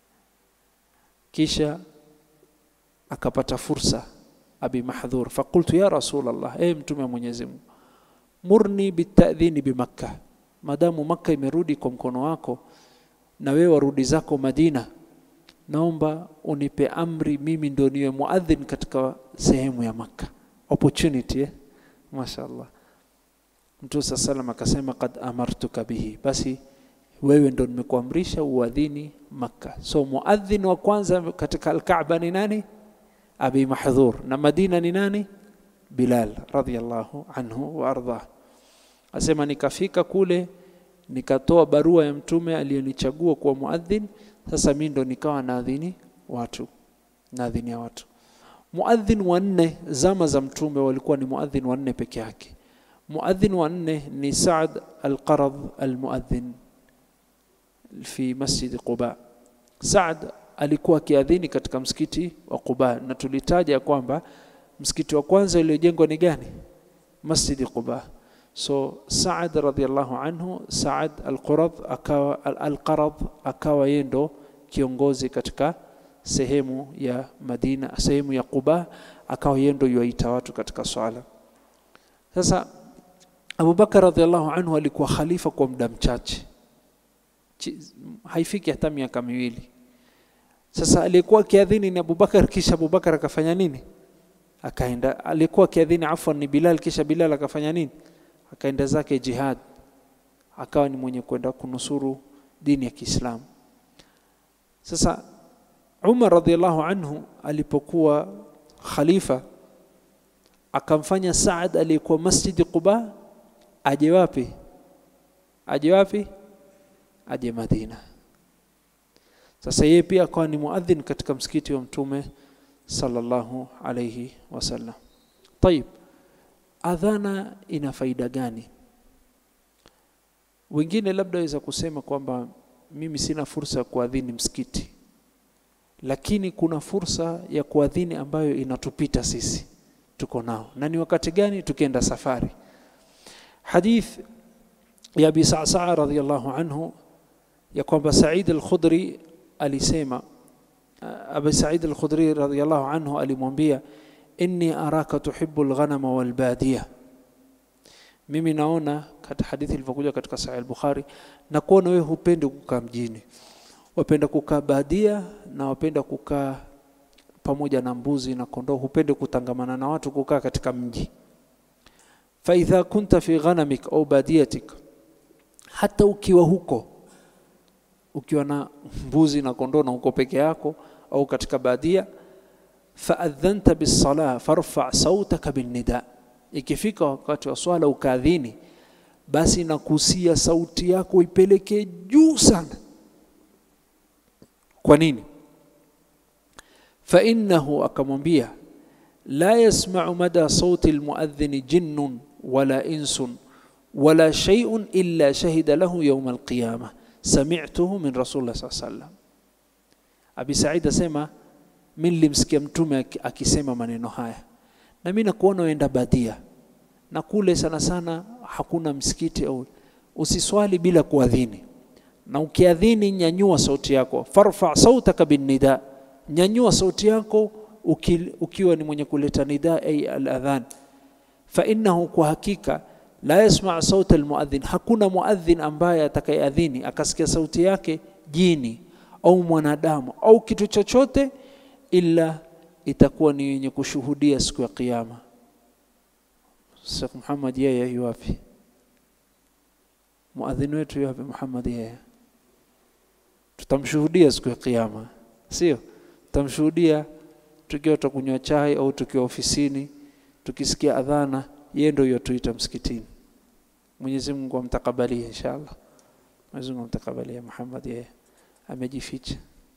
kisha akapata fursa Abi Mahdhur, faqultu ya Rasulullah, e Mtume wa Mwenyezi Mungu, murni bitadhini bimakka, madamu Makka imerudi kwa mkono wako na wewe warudi zako Madina, naomba unipe amri mimi ndio niwe muadhin katika sehemu ya Makka. Opportunity eh? Mashaallah. Mtume saa salam akasema qad amartuka bihi, basi wewe ndo nimekuamrisha uadhini Makka. So muadhin wa kwanza katika Al-Kaaba ni nani? Abi Mahdhur, na Madina ni nani? Bilal radhiyallahu anhu wa ardhah. Asema nikafika kule nikatoa barua ya mtume aliyonichagua kuwa muadhin. Sasa mimi ndo nikawa naadhini watu, naadhini ya watu. Muadhin wa nne zama za mtume walikuwa ni muadhin wa nne peke yake. Muadhin wa nne ni Saad al-Qarad al-muadhin fi masjid Quba. Saad alikuwa akiadhini katika msikiti wa Quba, na tulitaja kwamba msikiti wa kwanza uliojengwa ni gani? Masjid Quba. So Saad radhiallahu anhu, Saad al-Qurad akawa al-Qarad akawa yeye ndo kiongozi katika sehemu ya Madina, sehemu ya Quba, akawa yeye ndo yuaita watu katika swala. Sasa Abu Bakar radhiallahu anhu alikuwa khalifa kwa muda mchache haifiki hata miaka miwili. Sasa aliyekuwa akiadhini ni Abubakar, kisha Abubakar akafanya nini? Akaenda. Aliyekuwa akiadhini afwan ni Bilal, kisha Bilal akafanya nini? Akaenda zake jihad, akawa ni mwenye kwenda kunusuru dini ya Kiislamu. Sasa Umar radhiallahu anhu alipokuwa khalifa akamfanya Saad aliyekuwa Masjidi Quba aje wapi? Aje wapi? Aje Madina. Sasa yeye pia akawa ni muadhin katika msikiti wa Mtume sallallahu alayhi wasallam. Tayib, adhana ina faida gani? Wengine labda waweza kusema kwamba mimi sina fursa ya kuadhini msikiti, lakini kuna fursa ya kuadhini ambayo inatupita sisi, tuko nao. Na ni wakati gani? Tukienda safari. Hadith ya Abi Sa'sa'a radhiyallahu anhu ya kwamba Said al-Khudri alisema, Abi Said al-Khudri radhiyallahu anhu alimwambia, inni araka tuhibbu al-ghanama wal badiya, mimi naona katika hadithi ilivyokuja katika Sahih al-Bukhari, na kuona wewe hupendi kukaa mjini, wapenda kukaa badia na wapenda kukaa pamoja na mbuzi na kondoo, hupende kutangamana na watu, kukaa katika mji. fa idha kunta fi ghanamik au badiyatik, hata ukiwa huko ukiwa na mbuzi na kondoo na uko peke yako au katika badia, faadhanta bisala farfa sautaka binnida, ikifika wakati wa swala ukaadhini, basi nakusia sauti yako ipeleke juu sana. Kwa nini? fainnahu, akamwambia la yasmau mada sauti almuadhini jinnun wala insun wala shay'un illa shahida lahu yawm alqiyama sami'tuhu min rasulillah sallallahu alaihi wasallam. Abi Said asema mimi nilimsikia mtume akisema maneno haya, na mimi nakuona uenda badia na kule sana sana hakuna msikiti au usiswali bila kuadhini, na ukiadhini nyanyua sauti yako, farfa sautaka binnida, nyanyua sauti yako uki, ukiwa ni mwenye kuleta nida ay aladhan, fa innahu, kwa hakika la yasma sauta almuadhin, hakuna muadhin ambaye atakayeadhini akasikia sauti yake jini au mwanadamu au kitu chochote, ila itakuwa ni yenye kushuhudia siku ya Kiyama. Sheikh Muhammad yeye yu wapi? Muadhin wetu yu wapi? Muhammad yeye tutamshuhudia siku ya Kiyama, sio? Tutamshuhudia tukiwa tutakunywa chai au tukiwa ofisini, tukisikia adhana yeye ndio yotuita msikitini. Mwenyezi Mungu amtakabalie inshallah. Mwenyezi Mungu amtakabalie. Muhammad yeye amejificha.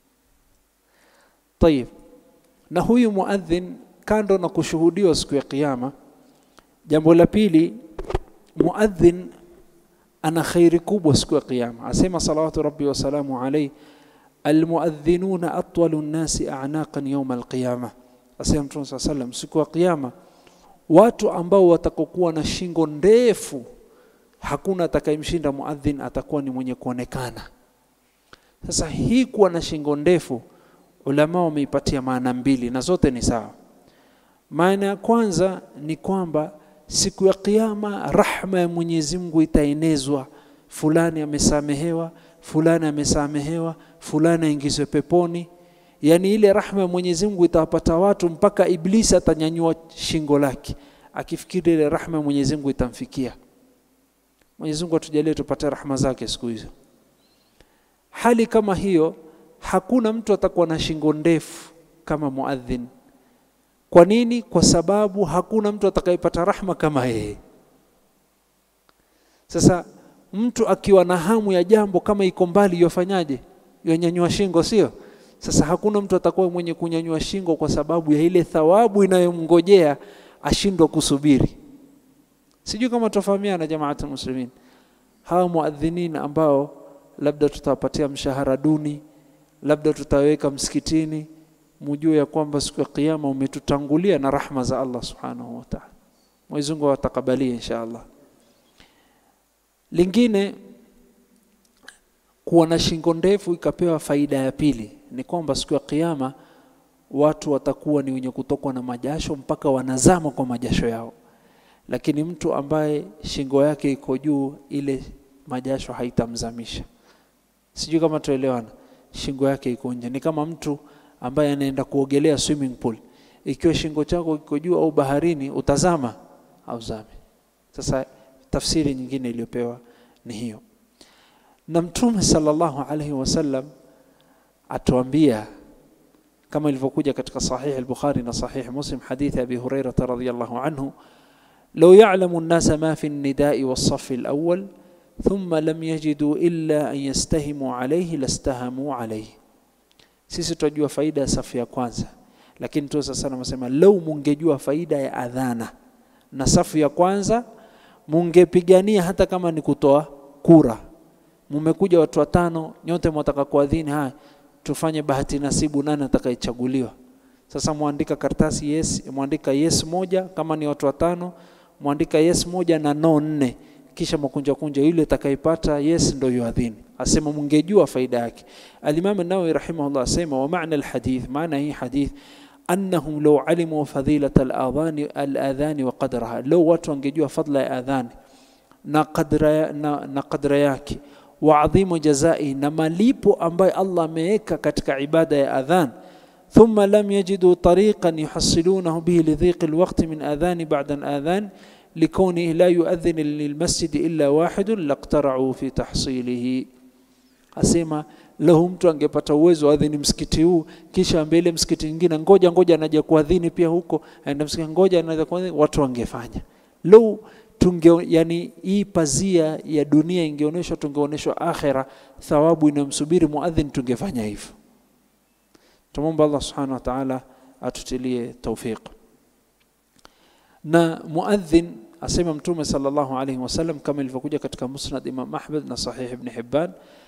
Tayib, na huyu muadhin kando na kushuhudiwa siku ya Kiyama, jambo la pili, muadhin ana khairi kubwa siku ya Kiyama. Asema salawatu rabbi wasalamu alayhi, almuadhinuna atwalu nnasi a'naqan yawma alqiyama. Asema Mtume saa sallam, siku ya Kiyama watu ambao watakokuwa na shingo ndefu, hakuna atakayemshinda muadhin, atakuwa ni mwenye kuonekana. Sasa hii kuwa na shingo ndefu, ulama wameipatia maana mbili na zote ni sawa. Maana ya kwanza ni kwamba siku ya Kiyama rahma ya Mwenyezi Mungu itaenezwa, fulani amesamehewa, fulani amesamehewa, fulani aingizwe peponi. Yaani ile rahma ya Mwenyezi Mungu itawapata watu mpaka Iblisi atanyanyua shingo lake akifikiri ile rahma ya Mwenyezi Mungu itamfikia. Mwenyezi Mungu atujalie tupate rahma zake siku hizo. Hali kama hiyo, hakuna mtu atakuwa na shingo ndefu kama muadhin. Kwa nini? Kwa sababu hakuna mtu atakayepata rahma kama yeye. Sasa mtu akiwa na hamu ya jambo kama iko mbali, yofanyaje? Yonyanyua shingo, sio? Sasa hakuna mtu atakuwa mwenye kunyanyua shingo kwa sababu ya ile thawabu inayomngojea ashindwa kusubiri. Sijui kama tufahamiana, jamaatul muslimin. Hawa muadhinin ambao labda tutawapatia mshahara duni, labda tutaweka msikitini, mujue ya kwamba siku ya Kiyama umetutangulia na rahma za Allah subhanahu wa ta'ala. Mwenyezi Mungu atakabalie insha Allah. Lingine, kuwa na shingo ndefu ikapewa faida ya pili ni kwamba siku ya Kiyama watu watakuwa ni wenye kutokwa na majasho mpaka wanazama kwa majasho yao, lakini mtu ambaye shingo yake iko juu, ile majasho haitamzamisha. sijui kama tuelewana shingo yake iko nje ni kama mtu ambaye anaenda kuogelea swimming pool ikiwa shingo chako iko juu au baharini utazama au zame sasa tafsiri nyingine iliyopewa ni hiyo na mtume sallallahu alaihi wasallam atuambia kama ilivyokuja katika sahih al-Bukhari na sahih Muslim hadithi Abi Hurairah radhiyallahu anhu لو يعلم الناس ما في النداء والصف الأول ثم لم يجدوا إلا أن يستهموا عليه لاستهموا عليه sisi tunajua faida ya safu ya kwanza lakini tu sasa anasema lau mungejua faida ya adhana na safu ya kwanza mungepigania hata kama ni kutoa kura mumekuja watu watano nyote mwataka kuadhini haya tufanye bahati nasibu nani atakayechaguliwa sasa mwandika karatasi yes mwandika yes moja kama ni watu watano mwandika yes moja na no nne kisha makunja kunja yule atakayepata yes ndio yuadhini asema mungejua faida yake al-Imam an-Nawawi rahimahullah asema wa maana al-hadith maana hii hadith annahum law alimu fadilat al-adhan al-adhan wa qadraha law watu wangejua fadla ya adhan na qadra na, na qadra yake wa adhimu jazai na malipo ambayo Allah ameweka katika ibada ya adhan ثم لم يجدوا طريقا يحصلونه به لضيق الوقت من آذان بعد الآذان لكونه لا يؤذن للمسجد إلا واحد لاقترعوا في تحصيله asema lahu mtu angepata uwezo adhini msikiti huu kisha mbele msikiti mwingine ngoja ngoja anaja kuadhini pia huko aenda msikiti ngoja anaja kuadhini watu wangefanya lau tunge yani hii pazia ya dunia ingeonyeshwa tungeonyeshwa akhera thawabu inayomsubiri muadhin tungefanya hivyo tumomba Allah subhanahu wa ta'ala atutilie tawfiq na muadhin asema mtume sallallahu alayhi wasallam kama ilivyokuja katika musnad Imam Ahmad na sahih Ibn Hibban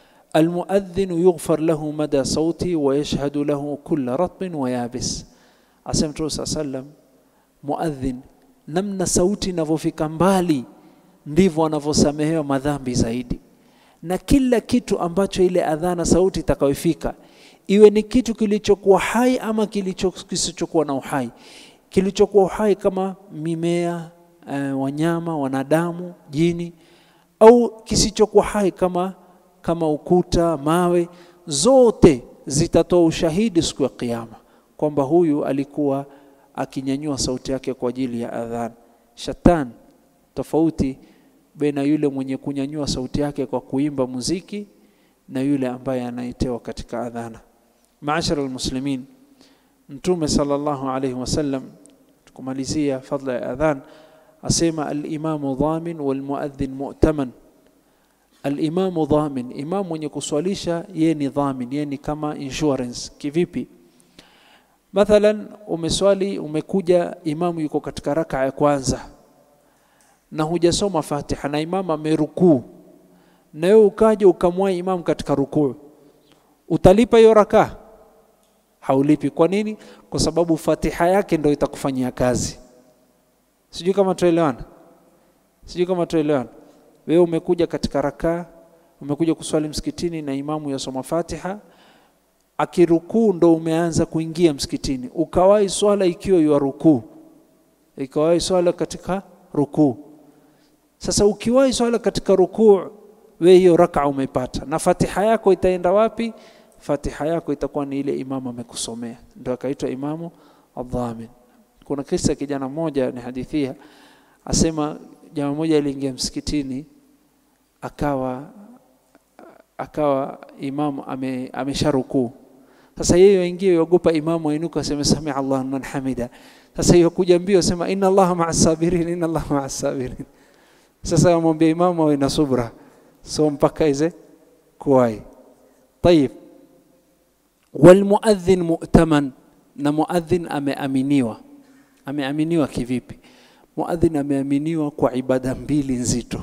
المؤذن يغفر له مدى صوتي ويشهد له كل رطب ويابس asema mtume صلى الله عليه وسلم muadhin namna sauti inavyofika mbali ndivyo anavyosamehewa madhambi zaidi na kila kitu ambacho ile adhana sauti itakayofika iwe ni kitu kilichokuwa hai ama kilicho kisichokuwa na uhai kilichokuwa uhai kama mimea uh, wanyama wanadamu jini au kisichokuwa hai kama kama ukuta mawe zote zitatoa ushahidi siku ya kiyama kwamba huyu alikuwa akinyanyua sauti yake kwa ajili ya adhan shatan tofauti baina yule mwenye kunyanyua sauti yake kwa kuimba muziki na yule ambaye anaitewa katika adhana maashara almuslimin mtume sallallahu alayhi wasallam tukumalizia fadla ya adhan asema alimamu dhamin walmuadhin mu'taman alimamu dhamin imam mwenye kuswalisha yeye ni dhamin yeye ni kama insurance kivipi mathalan umeswali umekuja imamu yuko katika raka ya kwanza na hujasoma fatiha na imamu amerukuu na wewe ukaja ukamwai imamu katika rukuu utalipa hiyo raka haulipi kwa nini kwa sababu fatiha yake ndio itakufanyia kazi sijui kama tuelewana sijui kama tuelewana wewe umekuja katika raka umekuja kuswali msikitini na imamu yasoma fatiha akirukuu ndo umeanza kuingia msikitini ukawahi swala ikiwa ya rukuu ikawahi swala katika rukuu sasa ukiwahi swala katika rukuu we hiyo raka umepata na fatiha yako itaenda wapi fatiha yako itakuwa ni ile imamu amekusomea ndio akaitwa imamu adhamin kuna kisa kijana mmoja ni hadithia asema jamaa mmoja aliingia msikitini akawa akawa imamu ame, amesharukuu sasa yeye aingie yogopa imamu ainuka aseme sami Allah liman hamida sasa hiyo kuja mbio sema inna Allah ma'a sabirin inna Allah ma'a sabirin sasa amwambia imamu awe na subra so mpaka ize kuwai طيب والمؤذن مؤتمن na muadhin ameaminiwa ameaminiwa kivipi muadhin ameaminiwa kwa ibada mbili nzito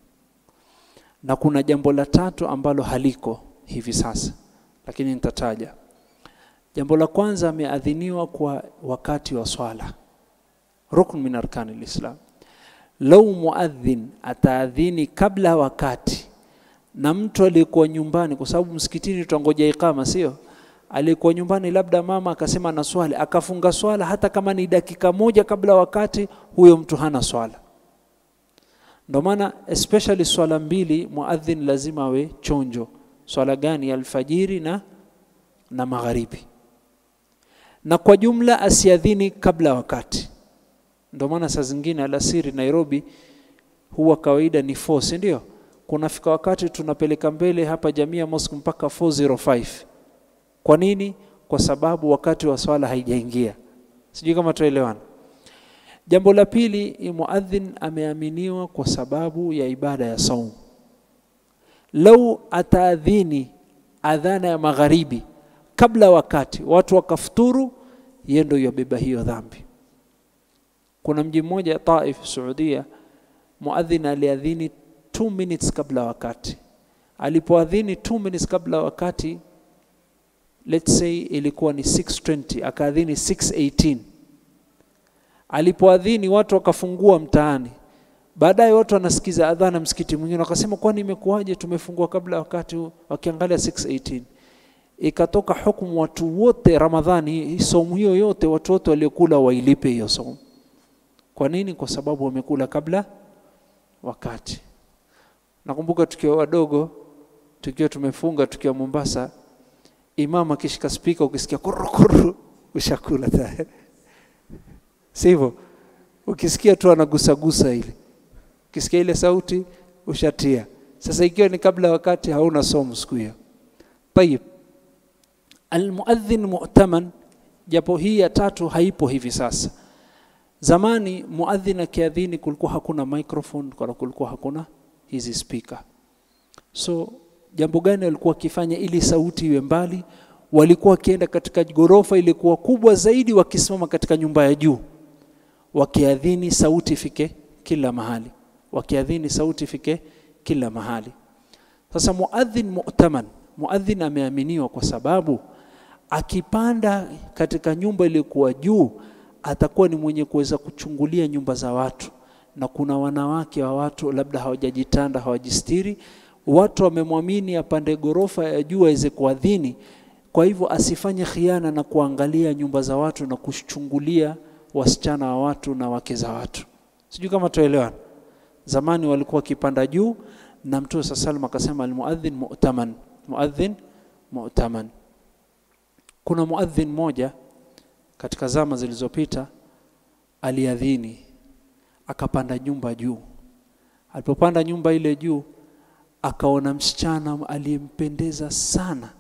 na kuna jambo la tatu ambalo haliko hivi sasa lakini nitataja jambo la kwanza ameadhiniwa kwa wakati wa swala rukn min arkani lislam lau muadhin ataadhini kabla wakati na mtu aliyekuwa nyumbani kwa sababu msikitini tutangoja ikama sio aliyekuwa nyumbani labda mama akasema na swali akafunga swala hata kama ni dakika moja kabla wakati huyo mtu hana swala ndio maana especially swala mbili muadhin lazima awe chonjo swala gani ya alfajiri na na magharibi na kwa jumla asiadhini kabla wakati ndio maana saa zingine alasiri Nairobi huwa kawaida ni 4 si ndio kunafika wakati tunapeleka mbele hapa Jamia Mosque mpaka 405 kwa nini kwa sababu wakati wa swala haijaingia sijui kama tuelewana jambo la pili muadhin ameaminiwa kwa sababu ya ibada ya saumu lau ataadhini adhana ya magharibi kabla wakati watu wakafuturu yeye ndio yabeba hiyo dhambi kuna mji mmoja Taif Saudia muadhin aliadhini 2 minutes kabla wakati alipoadhini 2 minutes kabla wakati let's say ilikuwa ni 620 akaadhini 618 alipoadhini watu wakafungua mtaani baadaye watu wanasikiza adhana msikiti mwingine wakasema kwani imekuwaje tumefungua kabla wakati huu wakiangalia 618 ikatoka hukumu watu wote ramadhani somu hiyo yote watu wote waliokula wailipe hiyo somu kwa nini kwa sababu wamekula kabla wakati nakumbuka tukiwa wadogo tukiwa tumefunga tukiwa Mombasa imam akishika spika ukisikia kurukuru ushakula tayari sivyo ukisikia tu anagusagusa ile ukisikia ile sauti ushatia sasa ikiwa ni kabla wakati hauna somo siku hiyo tayib almuadhin mu'taman japo hii ya tatu haipo hivi sasa zamani muadhin akiadhini kulikuwa hakuna microphone kwa kulikuwa hakuna hizi speaker so jambo gani walikuwa wakifanya ili sauti iwe mbali walikuwa wakienda katika ghorofa ilikuwa kubwa zaidi wakisimama katika nyumba ya juu wakiadhini sauti ifike kila mahali wakiadhini sauti ifike kila mahali sasa muadhin mu'taman muadhin ameaminiwa kwa sababu akipanda katika nyumba iliyokuwa juu atakuwa ni mwenye kuweza kuchungulia nyumba za watu na kuna wanawake wa watu labda hawajajitanda hawajistiri watu wamemwamini apande ghorofa ya juu aweze kuadhini kwa hivyo asifanye khiana na kuangalia nyumba za watu na kuchungulia wasichana wa watu na wake za watu sijui kama tuelewana zamani walikuwa wakipanda juu na mtume saa salam akasema almuadhin mu'taman muadhin mu'taman kuna muadhin moja katika zama zilizopita aliadhini akapanda nyumba juu alipopanda nyumba ile juu akaona msichana aliyempendeza sana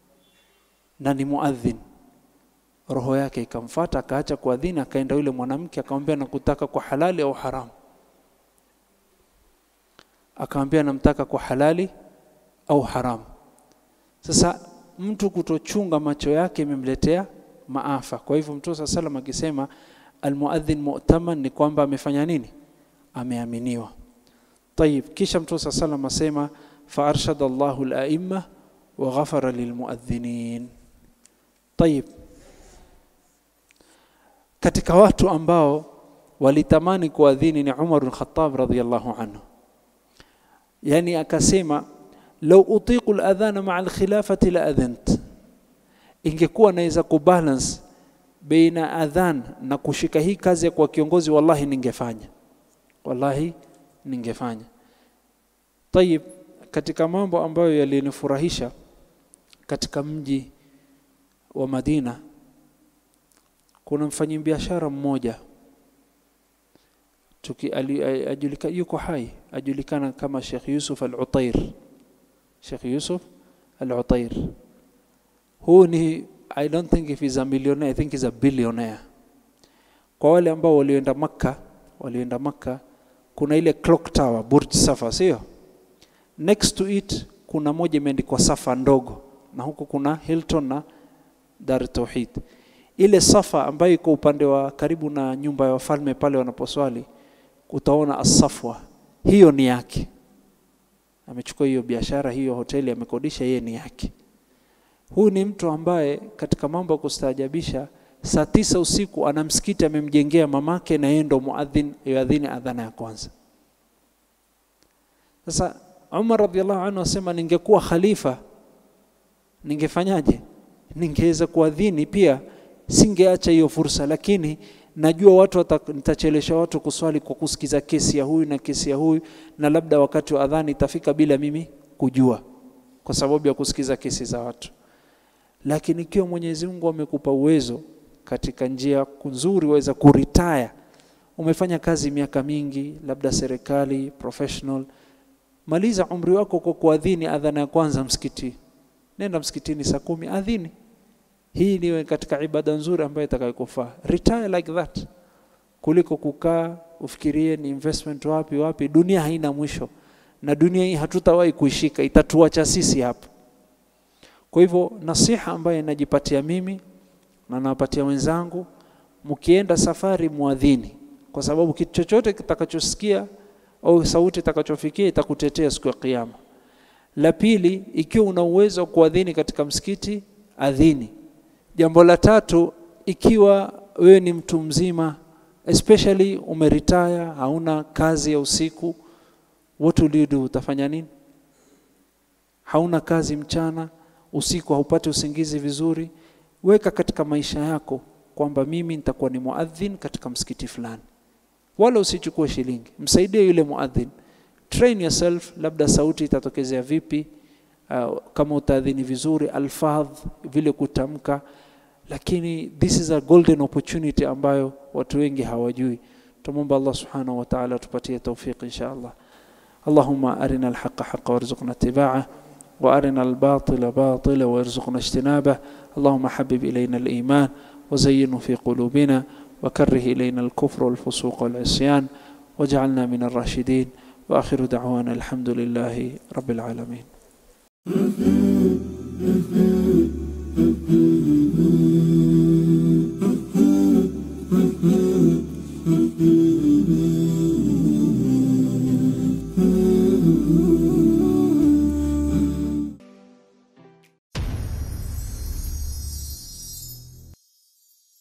na ni muadhin roho yake ikamfata akaacha kuadhini akaenda yule mwanamke akamwambia nakutaka kwa halali au haramu akamwambia namtaka kwa halali au haramu sasa mtu kutochunga macho yake imemletea maafa kwa hivyo mtume saa salam akisema almuadhin mu'taman ni kwamba amefanya nini ameaminiwa طيب kisha mtume saa salam asema faarshada Allahu al-a'imma wa ghafara lilmuadhinin طيب katika watu ambao walitamani kuadhini ni Umar bin Khattab radhiyallahu anhu yani akasema law utiqu al-adhana ma'a al-khilafati la adhant ingekuwa naweza kubalance baina adhan na kushika hii kazi ya kuwa kiongozi wallahi ningefanya wallahi ningefanya tayib katika mambo ambayo yalinifurahisha katika mji wa Madina kuna mfanyabiashara mmoja tuki ajulika yuko hai ajulikana kama Sheikh Yusuf Al-Utair Sheikh Yusuf Al-Utair huu ni I don't think if he's a millionaire I think he's a billionaire kwa wale ambao walioenda Makka walioenda Makka kuna ile clock tower Burj Safa sio next to it kuna moja imeandikwa Safa ndogo na huko kuna Hilton na Dar Tauhid ile Safa ambayo iko upande wa karibu na nyumba ya wafalme pale wanaposwali utaona asafwa hiyo ni yake amechukua hiyo biashara hiyo hoteli amekodisha yeye ni yake huyu ni mtu ambaye katika mambo ya kustaajabisha saa tisa usiku ana msikiti amemjengea mamake na yeye ndo muadhin yuadhini adhana ya kwanza sasa Umar radhiallahu anhu asema ningekuwa khalifa ningefanyaje ningeweza kuadhini pia singeacha hiyo fursa lakini najua watu nitachelesha watu kuswali kwa kusikiza kesi ya huyu na kesi ya huyu na labda wakati wa adhani itafika bila mimi kujua kwa sababu ya kusikiza kesi za watu lakini ikiwa Mwenyezi Mungu amekupa uwezo katika njia nzuri waweza kuretire umefanya kazi miaka mingi labda serikali professional maliza umri wako kwa kuadhini adhana ya kwanza msikiti nenda msikitini saa kumi adhini hii niwe katika ibada nzuri ambayo itakayokufaa retire like that kuliko kukaa ufikirie ni investment wapi wapi dunia haina mwisho na dunia hii hatutawahi kuishika itatuacha sisi hapa kwa hivyo nasiha ambayo najipatia mimi na nawapatia wenzangu mkienda safari muadhini kwa sababu kitu chochote kitakachosikia au sauti itakachofikia itakutetea siku ya kiyama la pili ikiwa una uwezo wa kuadhini katika msikiti adhini jambo la tatu ikiwa wewe ni mtu mzima especially umeretire hauna kazi ya usiku what will you do utafanya nini hauna kazi mchana usiku haupati usingizi vizuri weka katika maisha yako kwamba mimi nitakuwa ni muadhin katika msikiti fulani wala usichukue shilingi msaidie yule muadhin train yourself labda sauti itatokezea vipi uh, kama utaadhini vizuri alfadh vile kutamka lakini this is a golden opportunity ambayo watu wengi hawajui tumomba Allah subhanahu wa ta'ala tupatie tawfiq insha Allah اللهم أرنا الحق حقا وارزقنا اتباعه وأرنا الباطل باطلا وارزقنا اجتنابه اللهم حبب إلينا الإيمان وزينه في قلوبنا وكره إلينا الكفر والفسوق والعصيان واجعلنا من الراشدين وآخر دعوانا الحمد لله رب العالمين Mm-hmm.